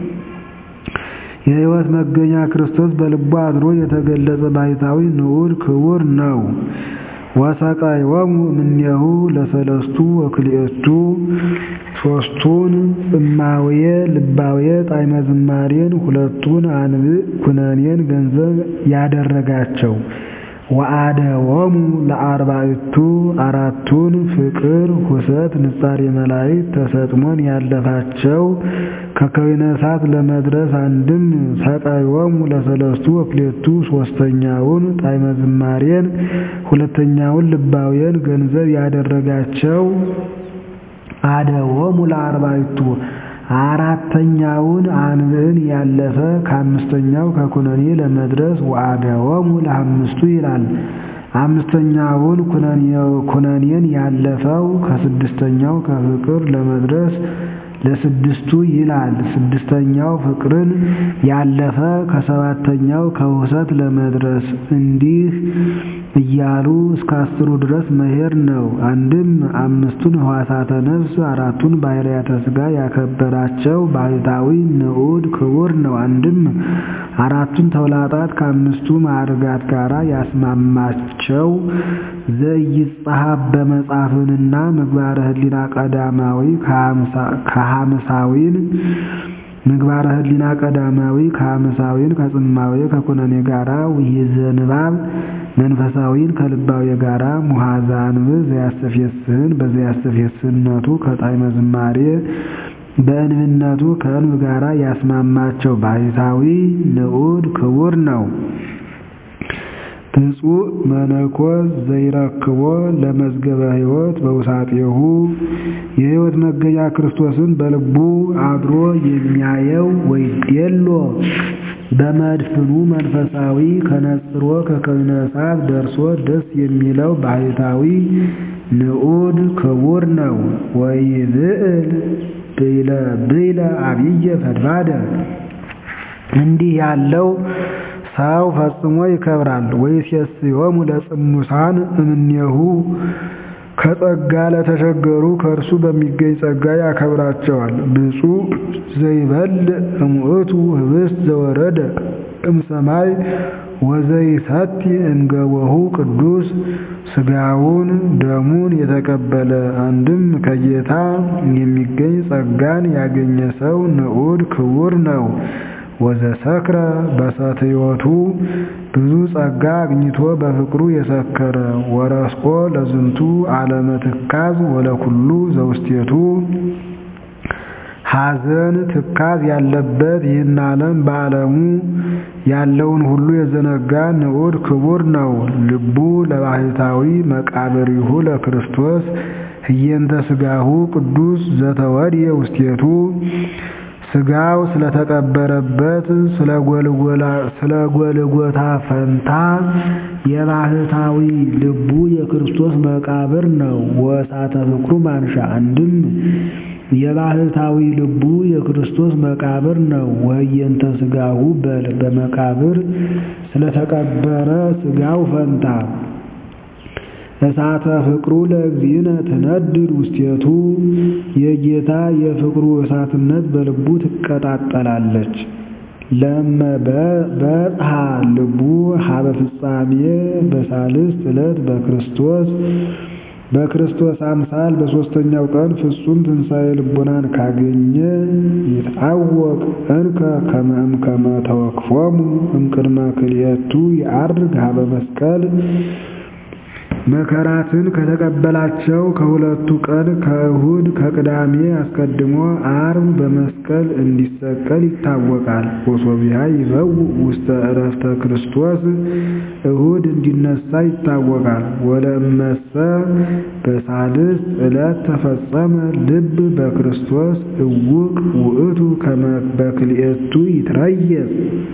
የሕይወት መገኛ ክርስቶስ በልቡ አድሮ የተገለጸ ባህታዊ ንዑድ ክቡር ነው። ወሰቃዮሙ እምኔሁ ለሰለስቱ ወክልኤቱ ሦስቱን ጽማውየ ልባውየ ጣዕመ ዝማሬን ሁለቱን አንብዕ ኩነኔን ገንዘብ ያደረጋቸው ወአደወሙ ለአርባዕቱ አራቱን ፍቅር ሁሰት ንጻሬ መላእክት ተሰጥሞን ያለፋቸው ከከዊነ እሳት ለመድረስ አንድም ሰቃዮሙ ለሰለስቱ ወክልኤቱ ሦስተኛውን ጣዕመ ዝማሬን ሁለተኛውን ልባውያን ገንዘብ ያደረጋቸው አደወሙ ለአርባዕቱ አራተኛውን አንብዕን ያለፈ ከአምስተኛው ከኩነኔ ለመድረስ ወአደወሙ ለአምስቱ ይላል። አምስተኛውን ኩነኔን ያለፈው ከስድስተኛው ከፍቅር ለመድረስ ለስድስቱ ይላል። ስድስተኛው ፍቅርን ያለፈ ከሰባተኛው ከውሰት ለመድረስ እንዲህ እያሉ እስከ አስሩ ድረስ መሄድ ነው። አንድም አምስቱን ሕዋሳተ ነፍስ አራቱን ባህርያተ ሥጋ ያከበራቸው ባህታዊ ንዑድ ክቡር ነው። አንድም አራቱን ተውላጣት ከአምስቱ ማዕርጋት ጋር ያስማማቸው ዘይጸሐፍ በመጽሐፍንና ምግባረ ህሊና ቀዳማዊ ከሐምሳዊን ምግባረ ህሊና ቀዳማዊ ከሐምሳዊን ከጽማዌ ከኩነኔ ጋራ ውይዘ ንባብ መንፈሳዊን ከልባዊ ጋራ ሙሐዛ አንብዕ ዘያስተፌስህን በዘያስተፌስህነቱ ከጣዕመ ዝማሬ በእንብነቱ ከእንብ ጋራ ያስማማቸው ባህታዊ ንዑድ ክቡር ነው። ብፁዕ መነኮስ ዘይረክቦ ለመዝገበ ሕይወት በውሳጤሁ የሕይወት መገኛ ክርስቶስን በልቡ አድሮ የሚያየው ወይዴሎ በመድፍኑ መንፈሳዊ ከነጽሮ ከከዊነ እሳት ደርሶ ደስ የሚለው ባህታዊ ንዑድ ክቡር ነው። ወይብዕል ብይለ ብይለ አብየ ፈድፋደ እንዲህ ያለው ሰው ፈጽሞ ይከብራል። ወይሴስዮሙ ለጽሙሳን እምኔሁ ከጸጋ ለተቸገሩ ከእርሱ በሚገኝ ጸጋ ያከብራቸዋል። ብፁዕ ዘይበልዕ እሙእቱ ህብስት ዘወረደ እምሰማይ ወዘይሰቲ እንገቦሁ ቅዱስ ሥጋውን ደሙን የተቀበለ አንድም ከጌታ የሚገኝ ጸጋን ያገኘ ሰው ንዑድ ክቡር ነው። ወዘሰክረ በሰትዮቱ ብዙ ጸጋ አግኝቶ በፍቅሩ የሰከረ ወረስቆ ለዝንቱ ዓለመ ትካዝ ወለኩሉ ዘውስቴቱ ሐዘን ትካዝ ያለበት ይህን ዓለም በዓለሙ ያለውን ሁሉ የዘነጋ ንዑድ ክቡር ነው። ልቡ ለባሕታዊ መቃብሪሁ ለክርስቶስ ህየንተ ሥጋሁ ቅዱስ ዘተወድየ ውስቴቱ ሥጋው ስለተቀበረበት ስለ ጎልጎታ ፈንታ የባሕታዊ ልቡ የክርስቶስ መቃብር ነው። ወእሳተ ፍቅሩ ማንሻ አንድም የባሕታዊ ልቡ የክርስቶስ መቃብር ነው። ወህየንተ ሥጋሁ በል በመቃብር ስለተቀበረ ሥጋው ፈንታ እሳተ ፍቅሩ ለእግዚእነ ትነድድ ውስቴቱ የጌታ የፍቅሩ እሳትነት በልቡ ትቀጣጠላለች። ለመ በጽሐ ልቡ ሀበ ፍጻሜ በሳልስት ዕለት በክርስቶስ በክርስቶስ አምሳል በሦስተኛው ቀን ፍጹም ትንሣኤ ልቡናን ካገኘ ይትአወቅ እንከ ከመ እምከመ ተወክፎሙ እምቅድመ ክልኤቱ ይዐርግ ሀበ መስቀል መከራትን ከተቀበላቸው ከሁለቱ ቀን ከእሁድ ከቅዳሜ አስቀድሞ ዓርብ በመስቀል እንዲሰቀል ይታወቃል። ወሶቢያ ይበው ውስተ ዕረፍተ ክርስቶስ እሁድ እንዲነሳ ይታወቃል። ወለእመሰ በሳልስት ዕለት ተፈጸመ ልብ በክርስቶስ እውቅ ውእቱ ከመ በክልኤቱ ይትረየጽ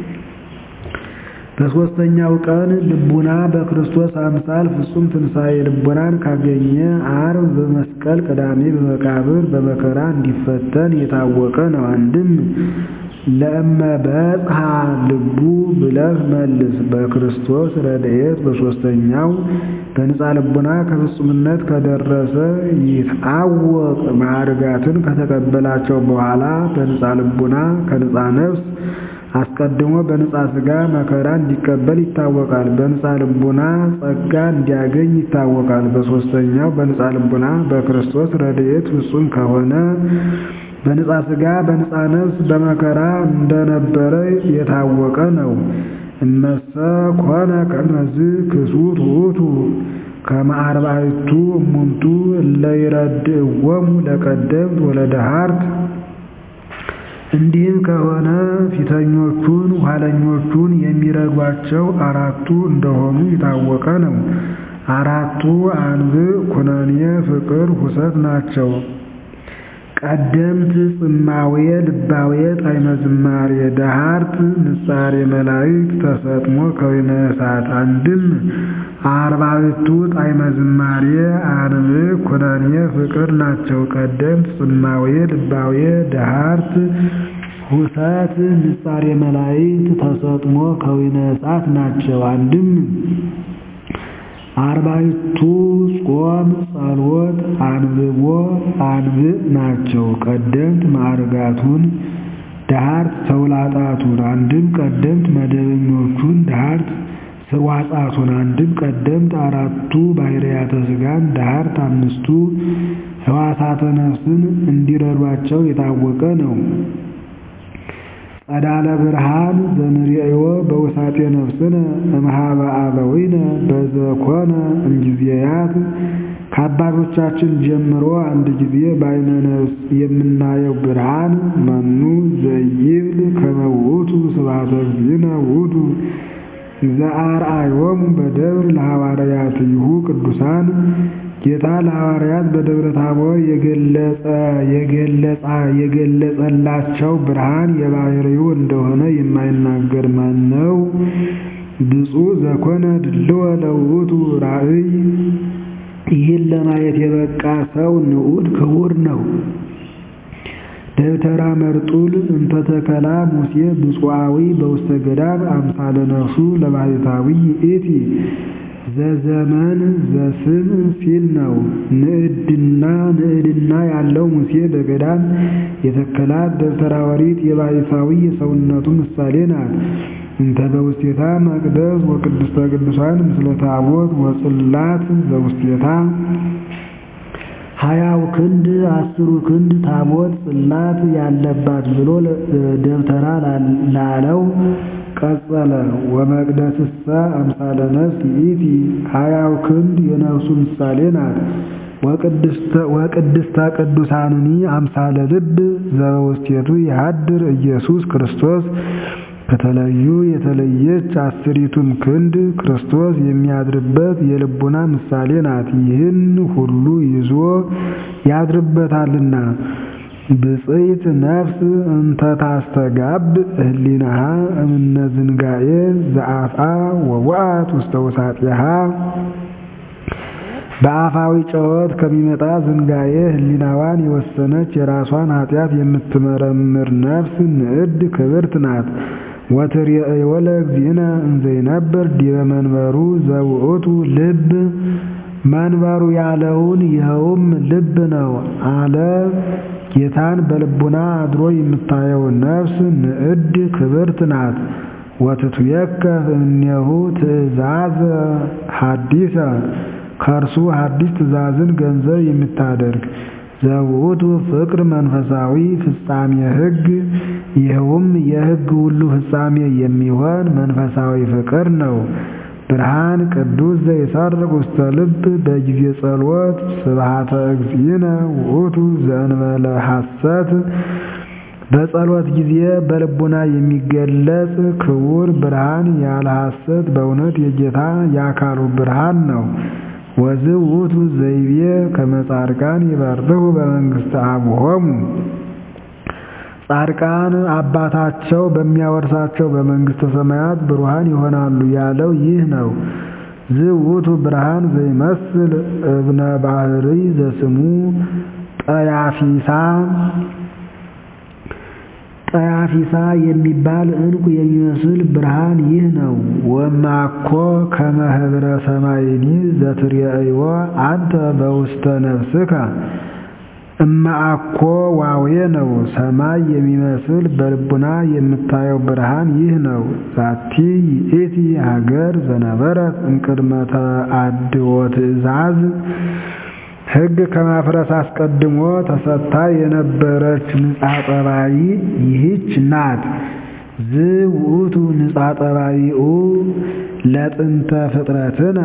በሦስተኛው ቀን ልቡና በክርስቶስ አምሳል ፍጹም ትንሣኤ ልቡናን ካገኘ ዓርብ በመስቀል ቅዳሜ በመቃብር በመከራ እንዲፈተን የታወቀ ነው። አንድም ለእመ በጽሐ ልቡ ብለህ መልስ። በክርስቶስ ረድኤት በሦስተኛው በንጻ ልቡና ከፍጹምነት ከደረሰ ይትአወቅ ማዕርጋትን ከተቀበላቸው በኋላ በንጻ ልቡና ከንጻ ነፍስ አስቀድሞ በንጻ ሥጋ መከራ እንዲቀበል ይታወቃል። በንጻ ልቡና ጸጋ እንዲያገኝ ይታወቃል። በሦስተኛው በንጻ ልቡና በክርስቶስ ረድኤት ፍጹም ከሆነ በንጻ ሥጋ በንጻ ነፍስ በመከራ እንደነበረ የታወቀ ነው። እመሰ ኮነ ከመዝ ክሱት ውእቱ ከመ አርባዕቱ እሙንቱ እለ ይረድእዎሙ ለቀደምት ወለደሃርት እንዲህም ከሆነ ፊተኞቹን ኋለኞቹን የሚረዷቸው አራቱ እንደሆኑ የታወቀ ነው። አራቱ አንብዕ፣ ኩነኔ፣ ፍቅር፣ ሁሰት ናቸው። ቀደምት ጽማዌ፣ ልባዌ፣ ጣዕመ ዝማሬ፣ ደሃርት፣ ንጻሬ መላእክት፣ ተሰጥሞ ከወይነ እሳት። አንድም አርባዕቱ ጣዕመ ዝማሬ፣ አንብዕ፣ ኩነኔ፣ ፍቅር ናቸው። ቀደምት ጽማዌ፣ ልባዌ፣ ደሃርት፣ ሁሰት፣ ንጻሬ መላእክት፣ ተሰጥሞ ከወይነ እሳት ናቸው። አንድም አርባዕቱ ጾም፣ ጸሎት፣ አንብቦ፣ አንብዕ ናቸው። ቀደምት ማዕርጋቱን ደሃርት ተውላጣቱን አንድም ቀደምት መደበኞቹን ደሃርት ስርዋጻቱን አንድም ቀደምት አራቱ ባህርያተ ሥጋን ደሃርት አምስቱ ሕዋሳተ ነፍስን እንዲረዷቸው የታወቀ ነው። ጸዳለ ብርሃን ዘንርእዮ በውሳጤ ነፍስነ እምኀበ አበዊነ በዘኮነ እምጊዜያት ከአባቶቻችን ጀምሮ አንድ ጊዜ በዓይነ ነፍስ የምናየው ብርሃን መኑ ዘይብል ከመ ውእቱ ስብሐተ እግዚእነ ውእቱ ዘአርአዮሙ በደብር ለሐዋርያትሁ ቅዱሳን ጌታ ለሐዋርያት በደብረ ታቦር የገለጸላቸው ብርሃን የባሕርዩ እንደሆነ የማይናገር ማን ነው? ብፁዕ ዘኮነ ድልወ ለውእቱ ራእይ። ይህን ለማየት የበቃ ሰው ንዑድ ክቡር ነው። ደብተራ መርጡል እንተተከላ ሙሴ ብፁዓዊ በውስተ ገዳም አምሳለ ነፍሱ ለባሕታዊ ይእቲ ዘዘመን ዘስም ሲል ነው። ንዕድና ንዕድና ያለው ሙሴ በገዳም የተከላት ደብተራ ኦሪት የባሕታዊ የሰውነቱ ምሳሌ ናት። እንተ በውስቴታ መቅደስ ወቅድስተ ቅዱሳን ምስለ ታቦት ወጽላት ዘውስቴታ ሀያው ክንድ አስሩ ክንድ ታቦት ጽላት ያለባት ብሎ ደብተራ ላለው ቀጸለ። ወመቅደስሰ አምሳለ ነፍስ ይእቲ ሀያው ክንድ የነፍሱ ምሳሌ ናት። ወቅድስተ ቅዱሳንኒ አምሳለ ልብ ዘበውስቴቱ ይሃድር ኢየሱስ ክርስቶስ ከተለዩ የተለየች አስሪቱም ክንድ ክርስቶስ የሚያድርበት የልቡና ምሳሌ ናት። ይህን ሁሉ ይዞ ያድርበታልና። ብፅዕት ነፍስ እንተ ታስተጋብ ህሊናሃ እምነ ዝንጋኤ ዘአፍአ ወውአት ውስተ ውሳጢሃ በአፋዊ ጨወት ከሚመጣ ዝንጋኤ ህሊናዋን የወሰነች የራሷን ኃጢአት የምትመረምር ነፍስ ንዕድ ክብርት ናት። ወትርእዮ ለእግዚእነ እንዘ ይነብር ዲበ መንበሩ ዘውእቱ ልብ መንበሩ ያለውን ይኸውም ልብ ነው አለ። ጌታን በልቡና አድሮ የምታየው ነፍስ ንዕድ ክብርት ናት። ወትትዌከፍ እምኔሁ ትእዛዘ ሐዲሰ ከእርሱ ሐዲስ ትእዛዝን ገንዘብ የምታደርግ ዘውእቱ ፍቅር መንፈሳዊ ፍጻሜ ሕግ ይኸውም የሕግ ሁሉ ፍጻሜ የሚሆን መንፈሳዊ ፍቅር ነው። ብርሃን ቅዱስ ዘይሰርቅ ውስተ ልብ በጊዜ ጸሎት ስብሐተ እግዚእነ ውእቱ ዘእንበለ ሐሰት በጸሎት ጊዜ በልቡና የሚገለጽ ክቡር ብርሃን ያለ ሐሰት በእውነት የጌታ የአካሉ ብርሃን ነው። ወዝእ ውእቱ ዘይቤ ከመ ጻድቃን ይበርሁ በመንግሥተ አቡሆሙ ጻድቃን አባታቸው በሚያወርሳቸው በመንግሥተ ሰማያት ብሩሃን ይሆናሉ ያለው ይህ ነው። ዝውቱ ብርሃን ዘይመስል እብነ ባህሪ ዘስሙ ጠያፊሳ ጠያፊሳ የሚባል ዕንቁ የሚመስል ብርሃን ይህ ነው። ወማኮ ከመ ኅብረ ሰማይኒ ዘትሬእይዎ አንተ በውስተ ነፍስከ እማአኮ ዋዌ ነው። ሰማይ የሚመስል በልቡና የምታየው ብርሃን ይህ ነው። ዛቲ ይእቲ ሀገር ዘነበረት እምቅድመ ተአድዎ ትእዛዝ ሕግ ከማፍረስ አስቀድሞ ተሰጥታ የነበረች ንጻ ጠባይ ይህች ናት። ዝውእቱ ንጻ ጠባይኡ ለጥንተ ፍጥረትነ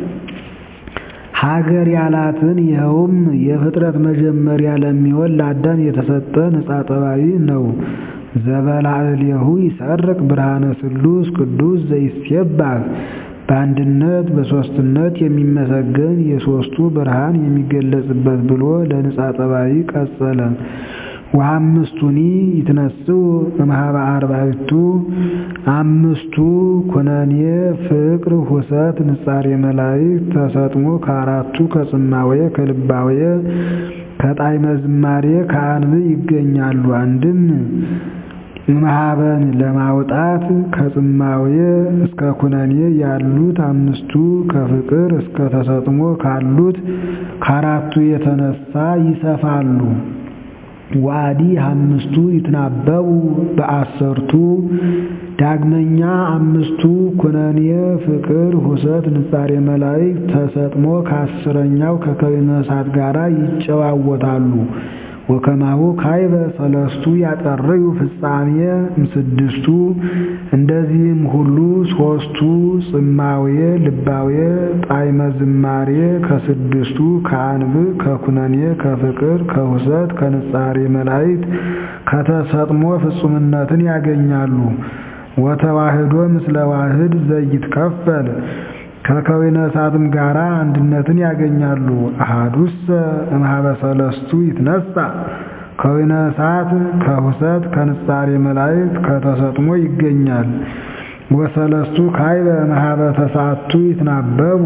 ሀገር ያላትን ይኸውም የፍጥረት መጀመሪያ ለሚሆን ለአዳም የተሰጠ ንጻ ጠባይ ነው። ዘበላዕሌሁ ይሰርቅ ብርሃነ ስሉስ ቅዱስ ዘይሴባህ በአንድነት በሦስትነት የሚመሰገን የሦስቱ ብርሃን የሚገለጽበት ብሎ ለንጻ ጠባይ ቀጸለ። ወአምስቱኒ ይትነስኡ እምኀበ አርባዕቱ አምስቱ ኩነኔ ፍቅር ሁሰት ንጻሬ መላእክት ተሰጥሞ ከአራቱ ከጽማዌ ከልባዌ ከጣዕመ ዝማሬ ከአንብ ይገኛሉ። አንድም እምኀበን ለማውጣት ከጽማዌ እስከ ኩነኔ ያሉት አምስቱ ከፍቅር እስከ ተሰጥሞ ካሉት ከአራቱ የተነሳ ይሰፋሉ። ዋዲ አምስቱ ይትናበቡ በአሰርቱ ዳግመኛ አምስቱ ኩነኔ ፍቅር ሁሰት ንጻሬ መላእክት ተሰጥሞ ከአስረኛው ከከዊነ እሳት ጋር ይጨዋወታሉ። ወከማሁ ካይበ ሰለስቱ ያጠርዩ ፍጻሜ እምስድስቱ እንደዚህም ሁሉ ሦስቱ ጽማዌ ልባዌ ጣዕመ ዝማሬ ከስድስቱ ከአንብ ከኩነኔ ከፍቅር ከሁሰት ከንጻሬ መላእክት ከተሰጥሞ ፍጹምነትን ያገኛሉ። ወተዋህዶ ምስለ ዋህድ ዘይትከፈል ከከዊነ እሳትም ጋራ አንድነትን ያገኛሉ። አሃዱሰ እምኀበ ሰለስቱ ይትነሳ ከዊነ እሳት ከሁሰት ከንጻሬ መላእክት ከተሰጥሞ ይገኛል። ወሰለስቱ ካይበ እምኀበ ተስዓቱ ይትናበቡ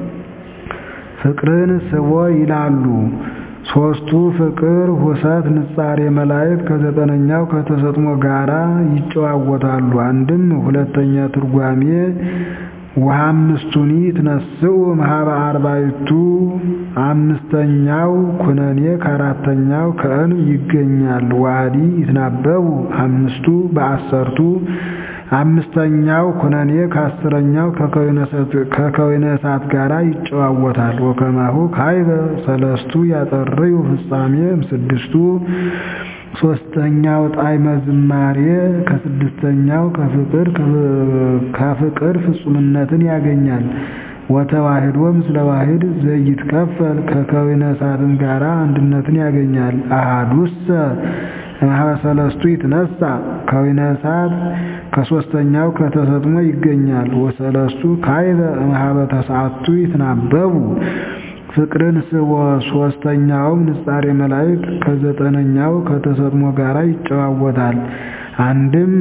ፍቅርን ስቦ ይላሉ። ሦስቱ ፍቅር ሁሰት ንጻሬ መላእክት ከዘጠነኛው ከተሰጥሞ ጋራ ይጨዋወታሉ። አንድም ሁለተኛ ትርጓሜ ወአምስቱኒ ይትነስኡ እምኀበ አርባዕቱ አምስተኛው ኩነኔ ከአራተኛው ከእንብ ይገኛል። ዋዲ ይትናበቡ አምስቱ በአሰርቱ አምስተኛው ኩነኔ ከአስረኛው ከከዊነ እሳት ጋር ይጨዋወታል። ወከማሁ ካይበ ሰለስቱ ያጠርዩ ፍጻሜ እምስድስቱ ሶስተኛው ጣዕመ ዝማሬ ከስድስተኛው ከፍቅር ከፍቅር ፍጹምነትን ያገኛል። ወተዋህዶ ምስለ ዋህድ ዘይትከፈል ከከዊነ እሳትም ጋራ አንድነትን ያገኛል። አሃዱሰ እምኀበ ሰለስቱ ይትነሳ ከዊነ እሳት ከሶስተኛው ከተሰጥሞ ይገኛል። ወሰለስቱ ካይበ እምኀበ ተስዓቱ ይትናበቡ ፍቅርን ስቦ ሶስተኛውም ንጻሬ መላእክት ከዘጠነኛው ከተሰጥሞ ጋራ ይጨዋወታል። አንድም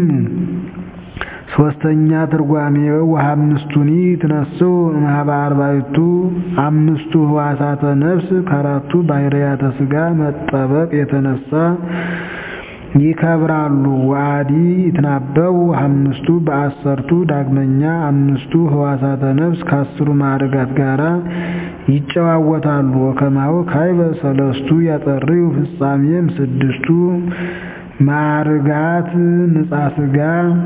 ሶስተኛ ትርጓሜው ወአምስቱኒ ይትነስኡ እምኀበ አርባዕቱ አምስቱ ሕዋሳተ ነፍስ ከአራቱ ባህርያተ ሥጋ መጠበቅ የተነሳ ይከብራሉ። ወአዲ ይትናበቡ አምስቱ በአሰርቱ ዳግመኛ አምስቱ ህዋሳተ ነፍስ ከአስሩ ማዕርጋት ጋራ ይጨዋወታሉ። ወከማው ካይበ ሰለስቱ ያጠርዩ ፍጻሜም ስድስቱ ማዕርጋት ንጻ ስጋ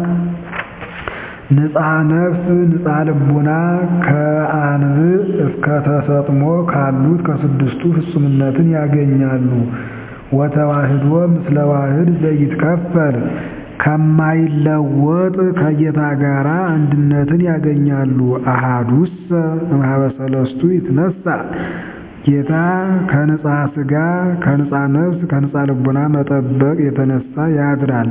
ንጻ ነፍስ ንጻ ልቡና ከአንብዕ እስከ ተሰጥሞ ካሉት ከስድስቱ ፍጹምነትን ያገኛሉ። ወተዋህዶ ምስለ ዋህድ ዘይትከፈል ከማይለወጥ ከጌታ ጋር አንድነትን ያገኛሉ። አሃዱሰ እምኀበ ሰለስቱ ይትነሣ ጌታ ከንጻ ስጋ ከንጻ ነፍስ ከንጻ ልቡና መጠበቅ የተነሳ ያድራል።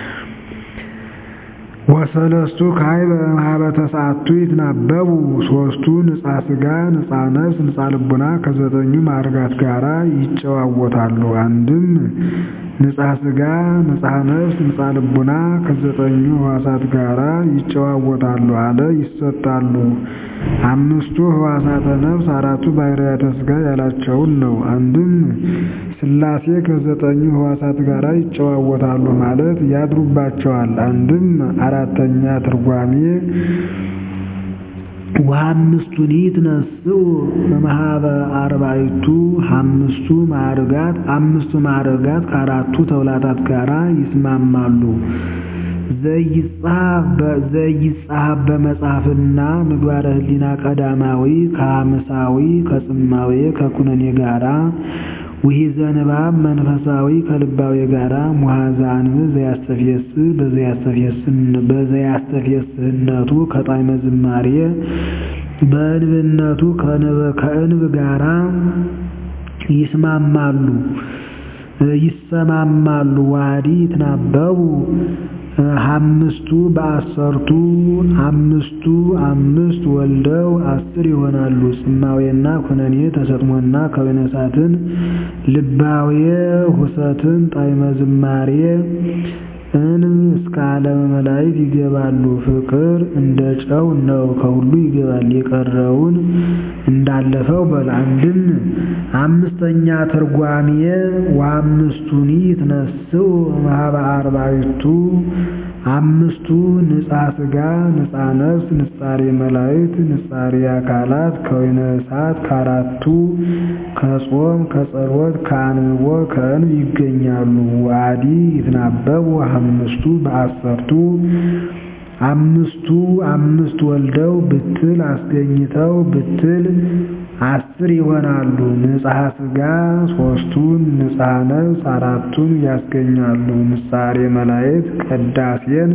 ወሰለስቱ ካይበ እምኀበ ተስዓቱ ይትናበቡ ሶስቱ ንጻ ስጋ ንጻ ነፍስ ንጻ ልቡና ከዘጠኙ ማዕርጋት ጋራ ይጨዋወታሉ። አንድም ንጻ ስጋ ንጻ ነፍስ ንጻ ልቡና ከዘጠኙ ህዋሳት ጋራ ይጨዋወታሉ አለ ይሰጣሉ። አምስቱ ህዋሳተ ነፍስ አራቱ ባህርያተ ስጋ ያላቸውን ነው። አንድም ሥላሴ ከዘጠኙ ህዋሳት ጋር ይጨዋወታሉ ማለት ያድሩባቸዋል። አንድም አራተኛ ትርጓሜ ወአምስቱኒ ይትነሥኡ እምኀበ አርባዕቱ አምስቱ ማዕርጋት አምስቱ ማዕርጋት ከአራቱ ተውላታት ጋራ ይስማማሉ። ዘይጻሐፍ በመጽሐፍና ምግባረ ህሊና ቀዳማዊ ከሐምሳዊ ከጽማዌ ከኩነኔ ጋራ ውሒዘ ንባብ መንፈሳዊ ከልባዊ ጋራ ሙሐዘ አንብዕ ዘያስተፍየስ በዘያስተፍየስህነቱ ከጣዕመ ዝማሬ በእንብነቱ ከእንብ ጋራ ይስማማሉ ይሰማማሉ። ዋዲ ይትናበቡ አምስቱ በአሰርቱ አምስቱ አምስት ወልደው አስር ይሆናሉ። ጽማዌና ኩነኔ ተሰጥሞና ከወይነ እሳትን ልባዌ ሁሰትን ጣዕመ ዝማሬ እንብ እስከ ዓለመ መላእክት ይገባሉ። ፍቅር እንደ ጨው ነው፣ ከሁሉ ይገባል። የቀረውን እንዳለፈው በል። አንድም አምስተኛ ትርጓሜ ወአምስቱኒ ይትነሥኡ እምኀበ አርባዕቱ አምስቱ ንጻ ስጋ ንጻ ነፍስ ንጻሬ መላእክት ንጻሬ አካላት ከወይነ እሳት ከአራቱ ከጾም ከጸሎት ከአንብቦ ከእንብ ይገኛሉ። ዋዲ ይትናበቡ አምስቱ በአሰርቱ አምስቱ አምስት ወልደው ብትል አስገኝተው ብትል አስር ይሆናሉ። ንጽሐ ስጋ ሶስቱን ንጽሐ ነፍስ አራቱን ያስገኛሉ። ንጻሬ መላእክት ቅዳሴን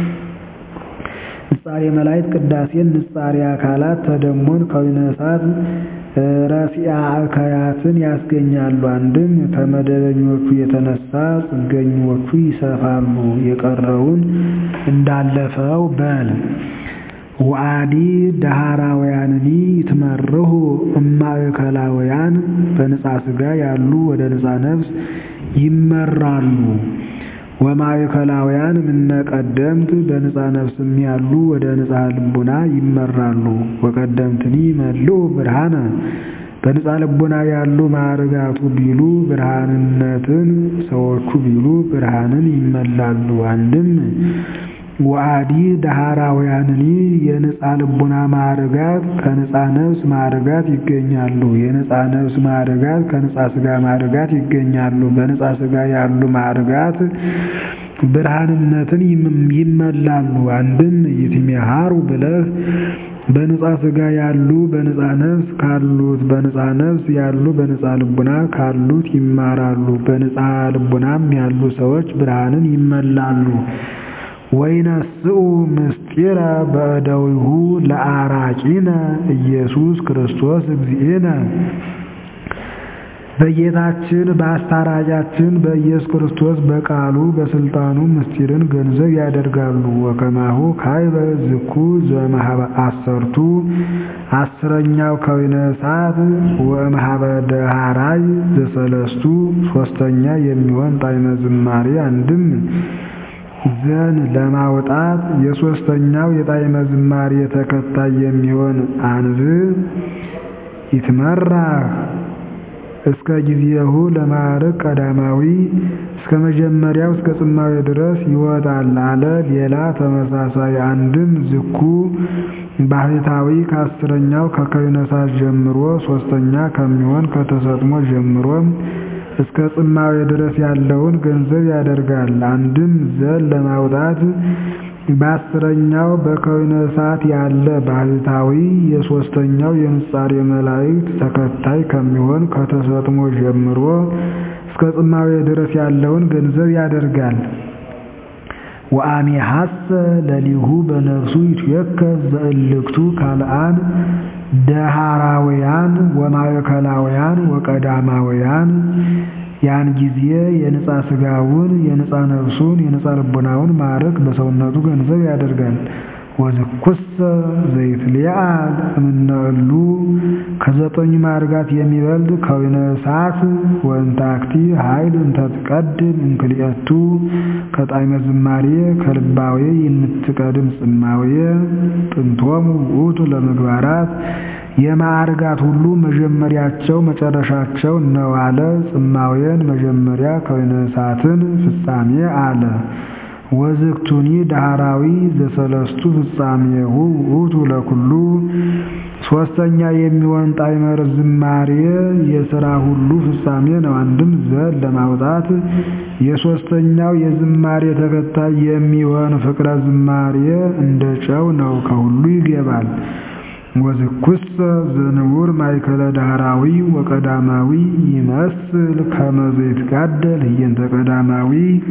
ንጻሬ መላእክት ቅዳሴን ንጻሬ አካላት ተደሞን ከወይነ እሳት ረሲአ እከያትን ያስገኛሉ። አንድም ከመደበኞቹ የተነሳ ጽገኞቹ ይሰፋሉ። የቀረውን እንዳለፈው በል። ወአዲ ዳህራውያንኒ ይትመርሑ እማእከላውያን በንጻ ስጋ ያሉ ወደ ንጻ ነፍስ ይመራሉ። ወማእከላውያን እምነ ቀደምት በንጻ ነፍስም ያሉ ወደ ንጻ ልቡና ይመራሉ። ወቀደምትኒ ይመልኡ ብርሃነ በንጻ ልቡና ያሉ ማዕርጋቱ ቢሉ ብርሃንነትን ሰዎቹ ቢሉ ብርሃንን ይመላሉ። አንድም ወአዲ ዳህራውያንኒ የንጻ ልቡና ማዕርጋት ከንጻ ነፍስ ማዕርጋት ይገኛሉ። የንጻ ነፍስ ማዕርጋት ከንጻ ስጋ ማዕርጋት ይገኛሉ። በንጻ ስጋ ያሉ ማዕርጋት ብርሃንነትን ይመላሉ። አንድም ይትሜሃሩ ብለህ በንጻ ስጋ ያሉ በንጻ ነፍስ ካሉት በንጻ ነፍስ ያሉ በንጻ ልቡና ካሉት ይማራሉ። በንጻ ልቡናም ያሉ ሰዎች ብርሃንን ይመላሉ። ወይነስኡ ምስጢረ በእደዊሁ ለአራቂነ ኢየሱስ ክርስቶስ እግዚእነ በጌታችን በአስታራቂያችን በኢየሱስ ክርስቶስ በቃሉ በስልጣኑ ምስጢርን ገንዘብ ያደርጋሉ። ወከማሁ ካይበ ዝኩ ዘእምኀበ አሰርቱ አስረኛው ከወይነ እሳት ወእምኀበ ደሃራይ ዘሰለስቱ ሶስተኛ የሚሆን ጣዕመ ዝማሬ አንድም ዘን ለማውጣት የሶስተኛው የጣዕመ ዝማሬ ተከታይ የሚሆን አንብዕ ይትመራህ እስከ ጊዜሁ ለማዕረግ ቀዳማዊ እስከ መጀመሪያው እስከ ጽማዌ ድረስ ይወጣል አለ። ሌላ ተመሳሳይ አንድም ዝኩ ባህታዊ ከአስረኛው ከከዊነ እሳት ጀምሮ ሶስተኛ ከሚሆን ከተሰጥሞ ጀምሮም እስከ ጽማዌ ድረስ ያለውን ገንዘብ ያደርጋል። አንድም ዘል ለማውጣት በአስረኛው በከዊነ እሳት ያለ ባህታዊ የሶስተኛው የምጻሬ መላእክት ተከታይ ከሚሆን ከተሰጥሞ ጀምሮ እስከ ጽማዌ ድረስ ያለውን ገንዘብ ያደርጋል። ወአሜሐሰ ለሊሁ በነፍሱ ይትዌከፍ ዘእልክቱ ካልአን ደሃራውያን ወማእከላውያን ወቀዳማውያን ያን ጊዜ የንጻ ስጋውን የንጻ ነፍሱን የንጻ ልቦናውን ማዕረግ በሰውነቱ ገንዘብ ያደርጋል። ወዝኩሰ ዘይትሊዓል እምነእሉ ከዘጠኙ ማዕርጋት የሚበልጥ ከዊነ እሳት ወእንታክቲ ኃይል እንተትቀድም እንክልኤቱ ከጣዕመ ዝማሬ ከልባዌ የምትቀድም ጽማዌ ጥንቶሙ ውእቱ ለምግባራት የማዕርጋት ሁሉ መጀመሪያቸው መጨረሻቸው ነው አለ። ጽማዌን መጀመሪያ ከዊነ እሳትን ፍጻሜ አለ። ወዝክቱኒ ዳህራዊ ዘሰለስቱ ፍጻሜሁ ውእቱ ለኩሉ ሶስተኛ የሚሆን ጣዕመ ዝማሬ የሥራ ሁሉ ፍጻሜ ነው። አንድም ዘል ለማውጣት የሶስተኛው የዝማሬ ተከታይ የሚሆን ፍቅረ ዝማሬ እንደ ጨው ነው፣ ከሁሉ ይገባል። ወዝኩሰ ዘንውር ማእከለ ዳህራዊ ወቀዳማዊ ይመስል ከመ ዘይትጋደል ህየንተ ቀዳማዊ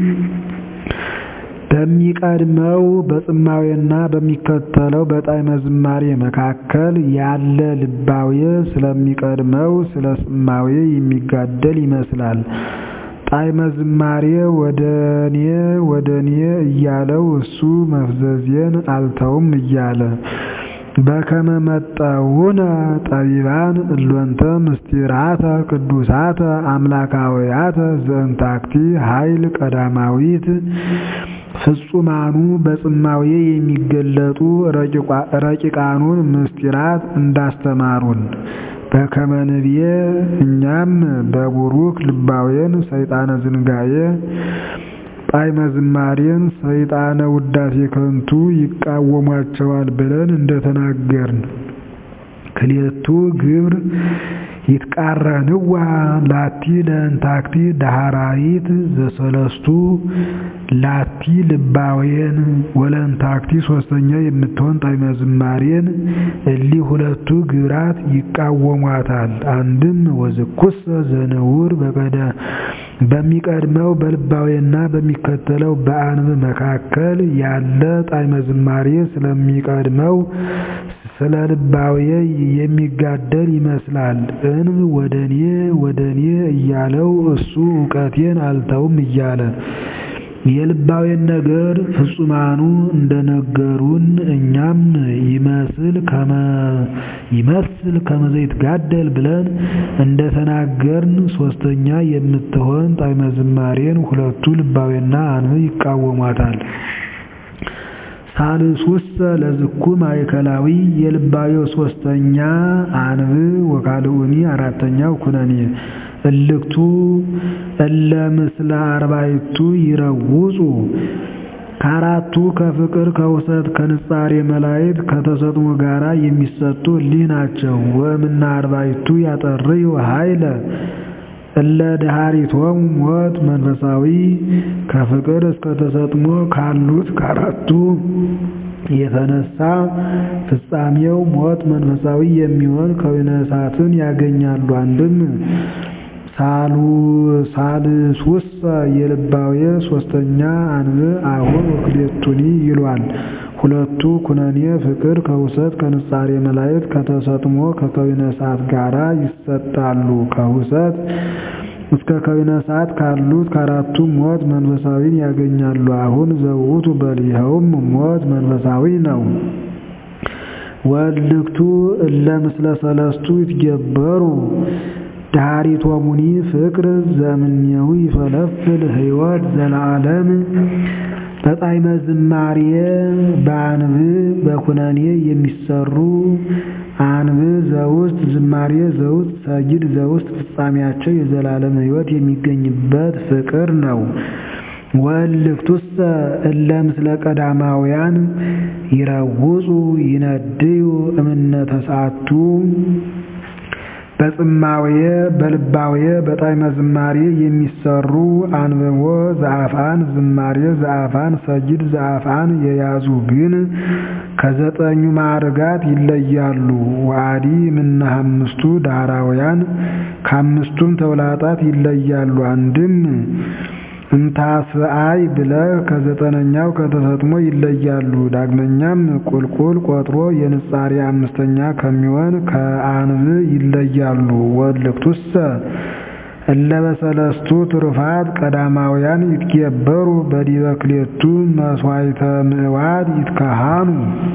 በሚቀድመው በጽማዌና በሚከተለው በጣዕመ ዝማሬ መካከል ያለ ልባዌ ስለሚቀድመው ስለ ጽማዌ የሚጋደል ይመስላል። ጣዕመ ዝማሬ ወደኔ ወደኔ እያለው እሱ መፍዘዜን አልተውም እያለ በከመ መጠውነ ጠቢባን እሎንተ ምስጢራተ ቅዱሳተ አምላካውያተ ዘእንታክቲ ኃይል ቀዳማዊት ፍጹማኑ በጽማዌ የሚገለጡ ረቂቃኑን ምስጢራት እንዳስተማሩን በከመ ንብየ እኛም በቡሩክ ልባዌን ሰይጣነ ዝንጋዬ ጣዕመ ዝማሬን ሰይጣነ ውዳሴ ከንቱ ይቃወሟቸዋል ብለን እንደተናገርን ክልኤቱ ግብር ይትቃረንዋ ላቲ ለእንታክቲ ዳህራይት ዘሰለስቱ ላቲ ልባዌን ወለእንታክቲ ሶስተኛ የምትሆን ጣዕመ ዝማሬን እሊ ሁለቱ ግብራት ይቃወሟታል። አንድም ወዝኩሰ ዘንውር በቀደ በሚቀድመው በልባዌና በሚከተለው በአንብ መካከል ያለ ጣዕመ ዝማሬ ስለሚቀድመው ስለ ልባዌ የሚጋደል ይመስላል። እንብ ወደኔ ወደኔ እያለው እሱ እውቀቴን አልተውም እያለ የልባዌን ነገር ፍጹማኑ እንደነገሩን እኛም ይመስል ከመ ይመስል ከመ ዘይትጋደል ብለን እንደተናገርን ሶስተኛ የምትሆን ጣዕመ ዝማሬን ሁለቱ ልባዌና አንብ ይቃወሟታል። ሳልሱሰ ለዝኩ ማእከላዊ የልባዌው ሶስተኛ አንብ ወካልኡኒ አራተኛው ኩነኔ እልክቱ እለ ምስለ አርባዕቱ ይረውጹ ከአራቱ ከፍቅር ከውሰት ከንጻሬ መላእክት ከተሰጥሞ ጋራ የሚሰጡ እሊህ ናቸው። ወእምነ አርባዕቱ ያጠርዩ ኃይለ እለ ደሃሪቶሙ ሞት መንፈሳዊ ከፍቅር እስከ ተሰጥሞ ካሉት ከአራቱ የተነሳ ፍጻሜው ሞት መንፈሳዊ የሚሆን ከዊነ እሳትን ያገኛሉ። አንድም ሳልሱሰ የልባዌ ሶስተኛ አንብ አሁን ወክልኤቱኒ ይሏል። ሁለቱ ኩነኔ ፍቅር ከውሰት ከንጻሬ መላእክት ከተሰጥሞ ከከዊነ እሳት ጋራ ይሰጣሉ። ከውሰት እስከ ከዊነ እሳት ካሉት ከአራቱ ሞት መንፈሳዊን ያገኛሉ። አሁን ዘውቱ በል ይኸውም ሞት መንፈሳዊ ነው። ወልክቱ እለ ምስለ ሰለስቱ ይትገበሩ ዳሪቶሙኒ ፍቅር ዘምኔው ይፈለፍል ሕይወት ዘለዓለም በጣዕመ ዝማሬ በአንብ በኩነኔ የሚሰሩ አንብ ዘውስጥ ዝማሬ ዘውስጥ ሰጊድ ዘውስጥ ፍጻሜያቸው የዘላለም ሕይወት የሚገኝበት ፍቅር ነው። ወእልክቱሰ እለ ምስለ ቀዳማውያን ይረውጹ ይነድዩ እምነ ተስዓቱ በጽማውየ በልባውየ በጣዕመ ዝማሬ የሚሰሩ አንብቦ ዘአፍአን ዝማሬ ዘአፍአን ሰጊድ ዘአፍአን የያዙ ግን ከዘጠኙ ማዕርጋት ይለያሉ። ወአዲ እምነ አምስቱ ዳህራውያን ከአምስቱም ተውላጣት ይለያሉ። አንድም እንታስአይ ብለህ ከዘጠነኛው ከተሰጥሞ ይለያሉ። ዳግመኛም ቁልቁል ቆጥሮ የንጻሬ አምስተኛ ከሚሆን ከአንብ ይለያሉ። ወእልክቱሰ እለ በሰለስቱ ትሩፋት ቀዳማውያን ይትገበሩ በዲበ ክልኤቱ መሥዋዕተ ምዕዋድ ይትከሃኑ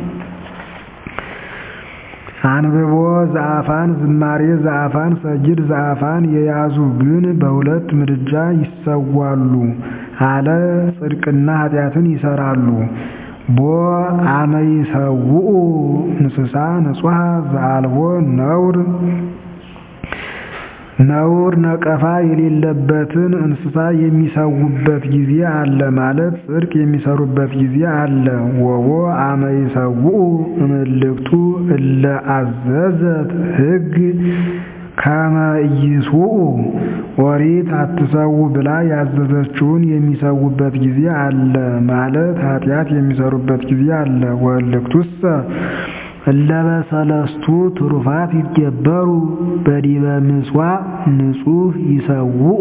አንብቦ ዘአፋን ዝማሬ ዘአፋን ሰጊድ ዘአፋን የያዙ ግን በሁለት ምድጃ ይሰዋሉ አለ ጽድቅና ኃጢአትን ይሰራሉ። ቦ አመ ይሰውኡ እንስሳ ንጹሐ ዘአልቦ ነውር ነውር ነቀፋ የሌለበትን እንስሳ የሚሰውበት ጊዜ አለ ማለት ጽድቅ የሚሰሩበት ጊዜ አለ። ወቦ አመ ይሰውኡ እምልክቱ እለ አዘዘት ሕግ ከመ ኢይስውኡ ኦሪት አትሰው ብላ ያዘዘችውን የሚሰውበት ጊዜ አለ ማለት ኃጢአት የሚሰሩበት ጊዜ አለ። ወእልክቱሰ እለ በሰለስቱ ትሩፋት ይትገበሩ በዲበ ምጽዋዕ ንጹሕ ይሰውኡ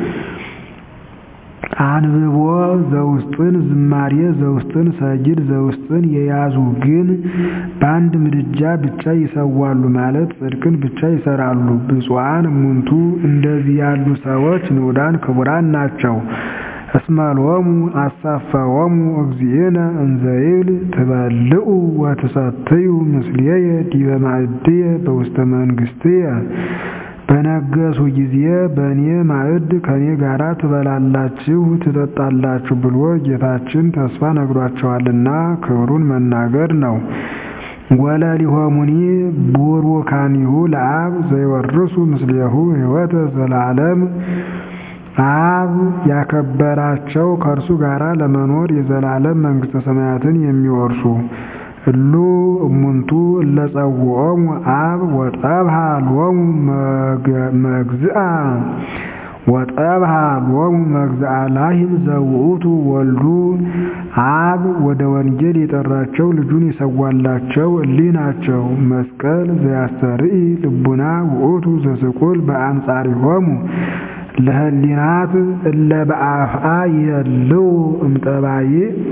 አንብቦ ዘውስጥን ዝማሬ ዘውስጥን ሰጊድ ዘውስጥን የያዙ ግን በአንድ ምድጃ ብቻ ይሰዋሉ ማለት ጽድቅን ብቻ ይሰራሉ። ብፁዓን እሙንቱ እንደዚህ ያሉ ሰዎች ንዑዳን ክቡራን ናቸው። እስመሎሙ አሳፈወሙ እግዚእነ እንዘ ይብል ትበልዑ ወትሰትዩ ምስሌየ ዲበ ማዕድየ በውስተ መንግሥትየ በነገሱ ጊዜ በእኔ ማዕድ ከእኔ ጋር ትበላላችሁ ትጠጣላችሁ ብሎ ጌታችን ተስፋ ነግሯቸዋልና ክብሩን መናገር ነው። ወለሊሆሙኒ ቡሩካኒሁ ለአብ ዘይወርሱ ምስሌሁ ሕይወተ ዘለዓለም አብ ያከበራቸው ከእርሱ ጋር ለመኖር የዘላለም መንግሥተ ሰማያትን የሚወርሱ እሉ እሙንቱ እለጸውዖሙ አብ ወጠብሃ ሎሙ መግዝአ ወጠብሃ ሎሙ መግዝአ ላሂም ዘውእቱ ወልዱ አብ ወደ ወንጌል የጠራቸው ልጁን የሰዋላቸው እሊህ ናቸው። መስቀል ዘያስተርኢ ልቡና ውእቱ ዘስቁል በአንጻሪሆሙ ለህሊናት እለ በአፍአ ይህልው እምጠባይ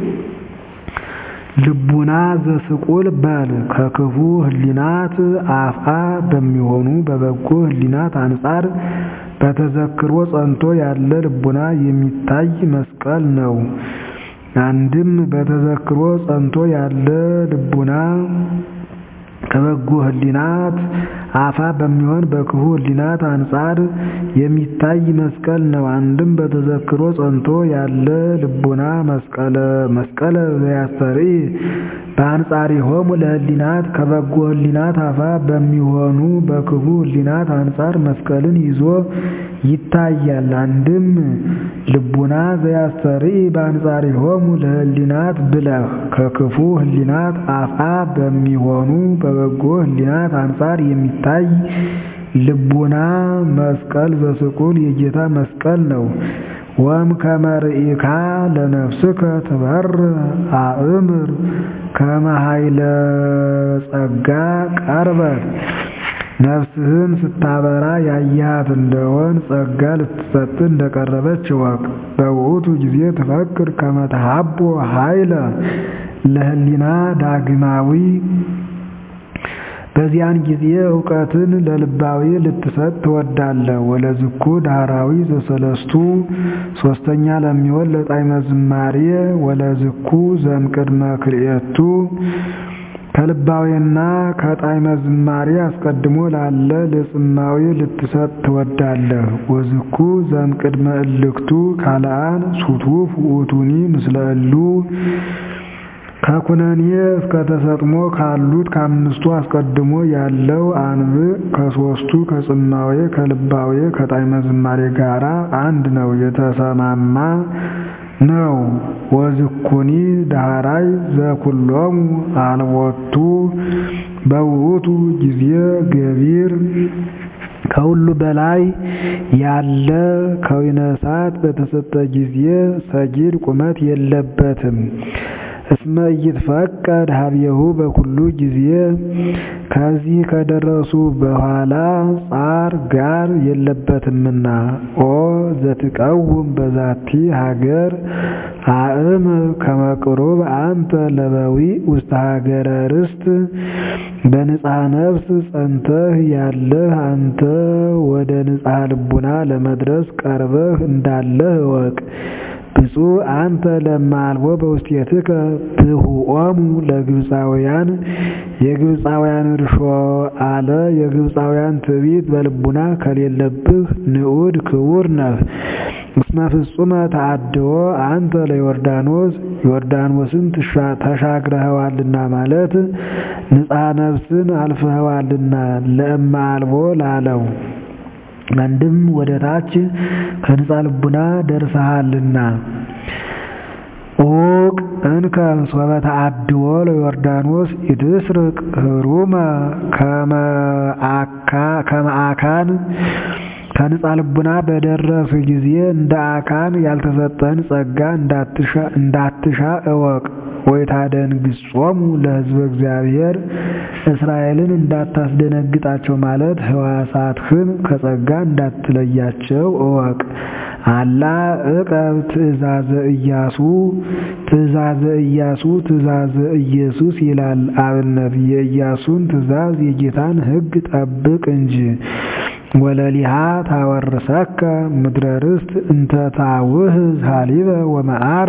ልቡና ዘስቁል በል ከክፉ ህሊናት አፍአ በሚሆኑ በበጎ ህሊናት አንጻር በተዘክሮ ጸንቶ ያለ ልቡና የሚታይ መስቀል ነው። አንድም በተዘክሮ ጸንቶ ያለ ልቡና ከበጎ ህሊናት አፋ በሚሆን በክፉ ህሊናት አንጻር የሚታይ መስቀል ነው። አንድም በተዘክሮ ጸንቶ ያለ ልቡና መስቀለ መስቀለ ዘያስተርኢ በአንጻሪሆሙ ለህሊናት ከበጎ ህሊናት አፋ በሚሆኑ በክፉ ህሊናት አንጻር መስቀልን ይዞ ይታያል። አንድም ልቡና ዘያስተርኢ በአንጻሪሆሙ ለህሊናት ብለህ ከክፉ ህሊናት አፋ በሚሆኑ በበጎ ህሊናት አንጻር የሚታይ ልቡና መስቀል ዘስቁል የጌታ መስቀል ነው። ወም ከመርኢካ ለነፍስከ ትበር አእምር ከመ ኃይለ ጸጋ ቀርበት ነፍስህን ስታበራ ያያት እንደሆን ጸጋ ልትሰጥ እንደቀረበች እወቅ። በውእቱ ጊዜ ትፈክር ከመ ተሃቦ ኃይለ ለህሊና ዳግማዊ በዚያን ጊዜ እውቀትን ለልባዊ ልትሰጥ ትወዳለህ። ወለዝኩ ዳህራዊ ዘሰለስቱ ሶስተኛ ለሚሆን ለጣዕመ ዝማሬ ወለዝኩ ዘምቅድመ ክልኤቱ ከልባዌና ከጣዕመ ዝማሬ አስቀድሞ ላለ ለጽማዌ ልትሰጥ ትወዳለህ። ወዝኩ ዘእምቅድመ እልክቱ ካልአን ሱቱፍ ውእቱኒ ምስለ እሉ ከኩነኔ እስከ ተሰጥሞ ካሉት ከአምስቱ አስቀድሞ ያለው አንብዕ ከሦስቱ ከጽማዌ ከልባዌ ከጣዕመ ዝማሬ ጋራ አንድ ነው፣ የተሰማማ ነው። ወዝኩኒ ዳህራይ ዘኩሎሙ አልቦቱ በውእቱ ጊዜ ገቢር ከሁሉ በላይ ያለ ከዊነ እሳት በተሰጠ ጊዜ ሰጊድ ቁመት የለበትም። እስመ ኢይትፈቀድ ሀቤሁ በኩሉ ጊዜ ከዚህ ከደረሱ በኋላ ጻር ጋር የለበትምና። ኦ ዘትቀውም በዛቲ ሀገር አእም ከመቅሩብ አንተ ለበዊ ውስተ ሀገረ ርስት በንጽሐ ነፍስ ጸንተህ ያለህ አንተ ወደ ንጽሐ ልቡና ለመድረስ ቀርበህ እንዳለህ እወቅ። ብፁዕ አንተ ለማልቦ በውስቴትከ ብሁኦሙ ለግብፃውያን የግብፃውያን እርሾ አለ የግብፃውያን ትዕቢት በልቡና ከሌለብህ ንዑድ ክቡር ነህ። እስመ ፍጹመ ተአድዎ አንተ ለዮርዳኖስ ዮርዳኖስን ተሻግረኸዋልና ማለት ንጽሐ ነፍስን አልፈኸዋልና ለእመ አልቦ ላለው አንድም ወደ ታች ከንጻ ልቡና ደርሰሃልና። ኡቅ እንከ ሶበ ተአድዎ ለዮርዳኖስ ኢትስርቅ ህሩመ ከመ አካን ከንጻ ልቡና በደረስ ጊዜ እንደ አካን ያልተሰጠን ጸጋ እንዳትሻ እወቅ። ወይታደንግጾሙ ለሕዝበ እግዚአብሔር እስራኤልን እንዳታስደነግጣቸው ማለት ሕዋሳትህን ከጸጋ እንዳትለያቸው እወቅ። አላ ዕቀብ ትእዛዘ ኢያሱ ትእዛዘ ኢያሱ ትእዛዘ ኢየሱስ ይላል አብነት የኢያሱን ትእዛዝ የጌታን ሕግ ጠብቅ እንጂ። ወለሊሃ ታወርሰከ ምድረ ርስት እንተ ታውህዝ ሀሊበ ወመዓረ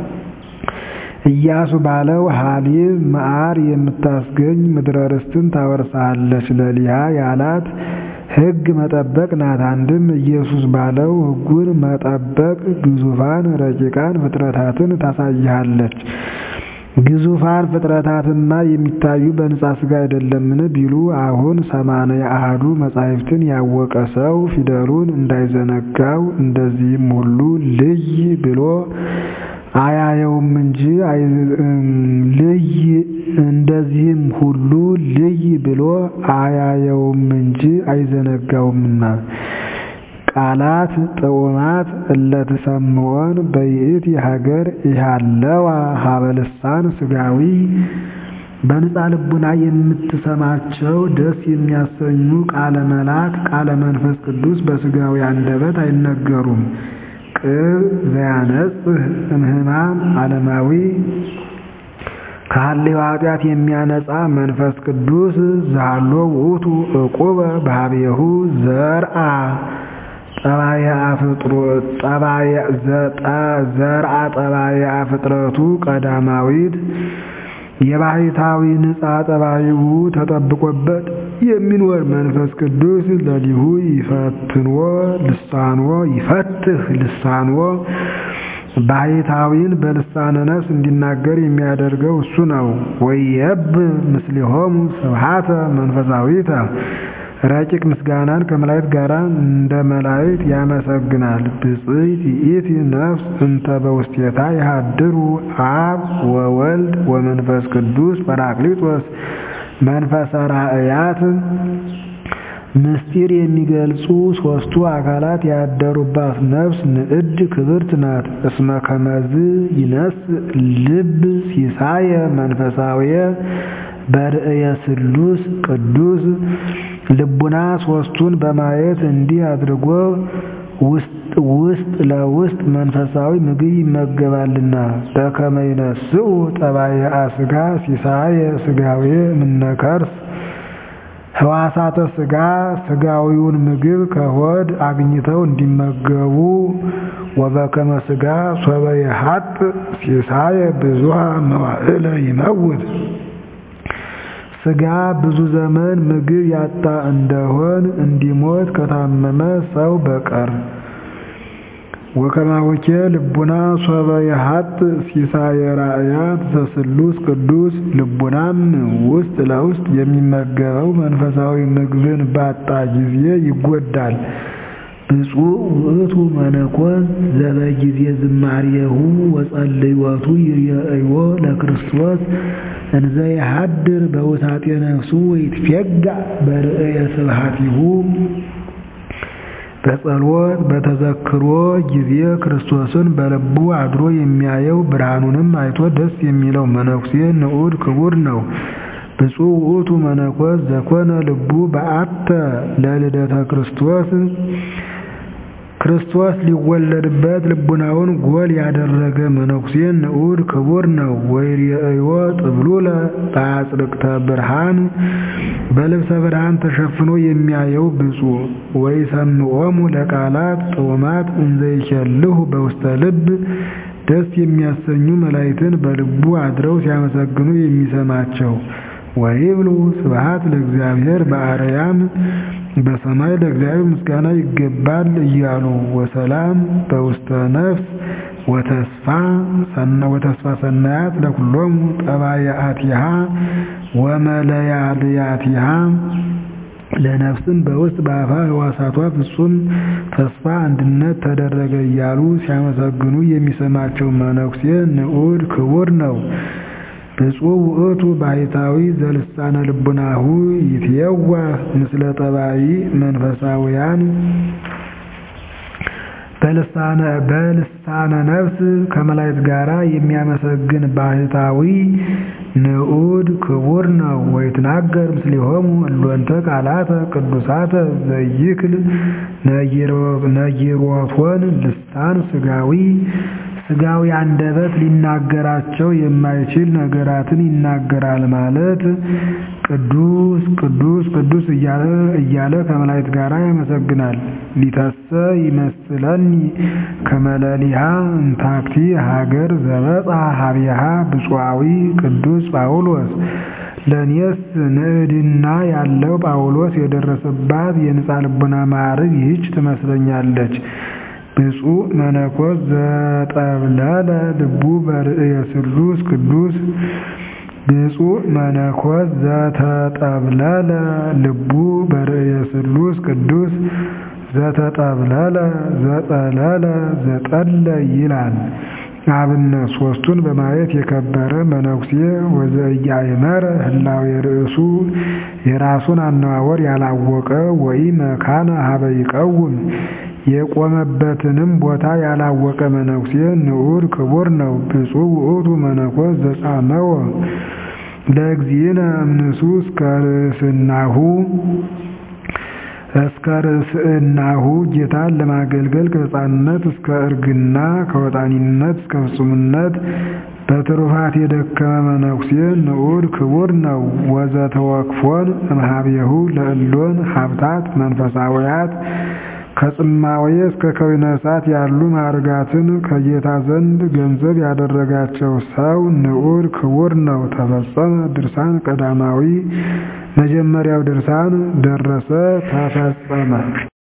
ኢያሱ ባለው ሀሊብ መዓር የምታስገኝ ምድረ ርስትን ታወርሳለች። ለሊሃ ያላት ሕግ መጠበቅ ናት። አንድም ኢየሱስ ባለው ሕጉን መጠበቅ ግዙፋን ረቂቃን ፍጥረታትን ታሳይሃለች። ግዙፋን ፍጥረታትማ የሚታዩ በንጻ ሥጋ አይደለምን ቢሉ አሁን ሰማንያ አሐዱ መጻሕፍትን ያወቀ ሰው ፊደሉን እንዳይዘነጋው እንደዚህም ሁሉ ልይ ብሎ አያየውም እንጂ ልይ እንደዚህም ሁሉ ልይ ብሎ አያየውም እንጂ አይዘነጋውምና። ቃላት ጥዑማት እለትሰምዖን በይእቲ ሀገር ኢሃለዋ ሀበ ልሳን ሥጋዊ በንጻ ልቡና የምትሰማቸው ደስ የሚያሰኙ ቃለ መልአክ ቃለ መንፈስ ቅዱስ በሥጋዊ አንደበት አይነገሩም። ቅብ ዘያነጽህ እምህማም ዓለማዊ ከሀሌው ኃጢአት የሚያነጻ መንፈስ ቅዱስ ዛሎ ውእቱ ዕቁበ ባህቤሁ ዘርአ ዘርአ ጠባየ ፍጥረቱ ቀዳማዊት የባሕታዊ ንጻ ጠባይሁ ተጠብቆበት የሚኖር መንፈስ ቅዱስ ለሊሁ ይፈትንዎ ልሳንዎ ይፈትህ ልሳንዎ ባሕታዊን በልሳነ ነፍስ እንዲናገር የሚያደርገው እሱ ነው። ወየብ ምስሊሆሙ ስብሐተ መንፈሳዊተ ረቂቅ ምስጋናን ከመላእክት ጋር እንደ መላእክት ያመሰግናል። ብፅዕት ይእቲ ነፍስ እንተ በውስቴታ ይሃድሩ አብ ወወልድ ወመንፈስ ቅዱስ ጰራቅሊጦስ መንፈሰ ራእያት ምስጢር የሚገልጹ ሦስቱ አካላት ያደሩባት ነፍስ ንዕድ ክብርት ናት። እስመ ከመዝ ይነስ ልብ ሲሳየ መንፈሳዊየ በርእየ ስሉስ ቅዱስ ልቡና ሦስቱን በማየት እንዲህ አድርጎ ውስጥ ለውስጥ መንፈሳዊ ምግብ ይመገባልና። በከመ ይነስኡ ጠባየ ሥጋ ሲሳየ ሥጋዌ እምነከርስ ሕዋሳተ ሥጋ ሥጋዊውን ምግብ ከሆድ አግኝተው እንዲመገቡ ወበከመ ሥጋ ሶበ የሀጥ ሲሳየ ብዙሃ መዋዕለ ይመውት ሥጋ ብዙ ዘመን ምግብ ያጣ እንደሆን እንዲሞት ከታመመ ሰው በቀር። ወከማወኬ ልቡና ሶበ የሀጥ ሲሳየ ራእያት ዘስሉስ ቅዱስ ልቡናም ውስጥ ለውስጥ የሚመገበው መንፈሳዊ ምግብን ባጣ ጊዜ ይጎዳል። ብፁዕ ውእቱ መነኮስ ዘበጊዜ ዝማሬሁ ወጸልዮቱ ይርአዮ ለክርስቶስ እንዘ የሀድር በውሳጤ ነፍሱ ወይትፌጋእ በርእየ ስብሐቲሁ በጸሎት በተዘክሮ ጊዜ ክርስቶስን በልቡ አድሮ የሚያየው ብርሃኑንም አይቶ ደስ የሚለው መነኩሴ ንዑድ ክቡር ነው። ብፁዕ ውእቱ መነኮስ ዘኮነ ልቡ በአተ ለልደተ ክርስቶስ ክርስቶስ ሊወለድበት ልቡናውን ጎል ያደረገ መነኩሴ ንዑድ ክቡር ነው። ወይርአዮ ጥብሉለ በአጽርቅተ ብርሃን በልብሰ ብርሃን ተሸፍኖ የሚያየው ብፁዕ። ወይሰምዖሙ ለቃላት ጥዑማት እንዘ ይኬልሁ በውስተ ልብ ደስ የሚያሰኙ መላእክትን በልቡ አድረው ሲያመሰግኑ የሚሰማቸው። ወይብሉ ስብሐት ለእግዚአብሔር በአርያም በሰማይ ለእግዚአብሔር ምስጋና ይገባል እያሉ ወሰላም በውስተ ነፍስ ወተስፋ ወተስፋ ሰናያት ለኩሎሙ ጠባያአቲሃ ወመለያልያቲሃ ለነፍስም በውስጥ በአፋ ሕዋሳቷ ፍጹም ተስፋ አንድነት ተደረገ እያሉ ሲያመሰግኑ የሚሰማቸው መነኩሴ ንዑድ ክቡር ነው። ብፁዕ ውእቱ ባሕታዊ ዘልሳነ ልቡናሁ ይትየዋህ ምስለ ጠባይ መንፈሳውያን በልሳነ ነፍስ ከመላእክት ጋር የሚያመሰግን ባሕታዊ ንዑድ ክቡር ነው። ወይትናገር ምስሌሆሙ እሎንተ ቃላተ ቅዱሳተ ዘይክል ነጊሮቶን ልሳን ሥጋዊ ሥጋዊ አንደበት ሊናገራቸው የማይችል ነገራትን ይናገራል ማለት ቅዱስ ቅዱስ ቅዱስ እያለ ከመላእክት ጋር ያመሰግናል። ሊተሰ ይመስለኒ ከመለሊሃ እንታክቲ ሀገር ዘበጻ ሀቢሃ ብፁዓዊ ቅዱስ ጳውሎስ ለእኔስ ንዕድና ያለው ጳውሎስ የደረሰባት የንጻ ልቡና ማዕረግ ይህች ትመስለኛለች። ብፁዕ መነኮስ ዘጠብለለ ልቡ በርእየ ስሉስ ቅዱስ ብፁዕ መነኮስ ዘተጠብለለ ልቡ በርእየ ስሉስ ቅዱስ ዘተጠብለለ ዘጠለለ ዘጠለ ይላል። አብነት ሦስቱን በማየት የከበረ መነኩሴ ወዘኢያእመረ ህላዌ ርእሱ የራሱን አነዋወር ያላወቀ ወይ መካነ ሀበ ይቀውም የቆመበትንም ቦታ ያላወቀ መነኩሴ ንዑድ ክቡር ነው። ብፁዕ ውእቱ መነኮስ ዘጻመወ ለእግዚእነ እምንሱ እስከ ርእስናሁ እስከ ርእስናሁ ጌታን ለማገልገል ከሕፃንነት እስከ እርግና ከወጣኒነት እስከ ፍጹምነት በትሩፋት የደከመ መነኩሴ ንዑድ ክቡር ነው። ወዘተወክፎን እምኀቤሁ ለእሎን ሀብታት መንፈሳውያት ከጽማዌ እስከ ከዊነ እሳት ያሉ ማዕርጋትን ከጌታ ዘንድ ገንዘብ ያደረጋቸው ሰው ንዑድ ክቡር ነው። ተፈጸመ ድርሳን ቀዳማዊ መጀመሪያው ድርሳን ደረሰ ተፈጸመ።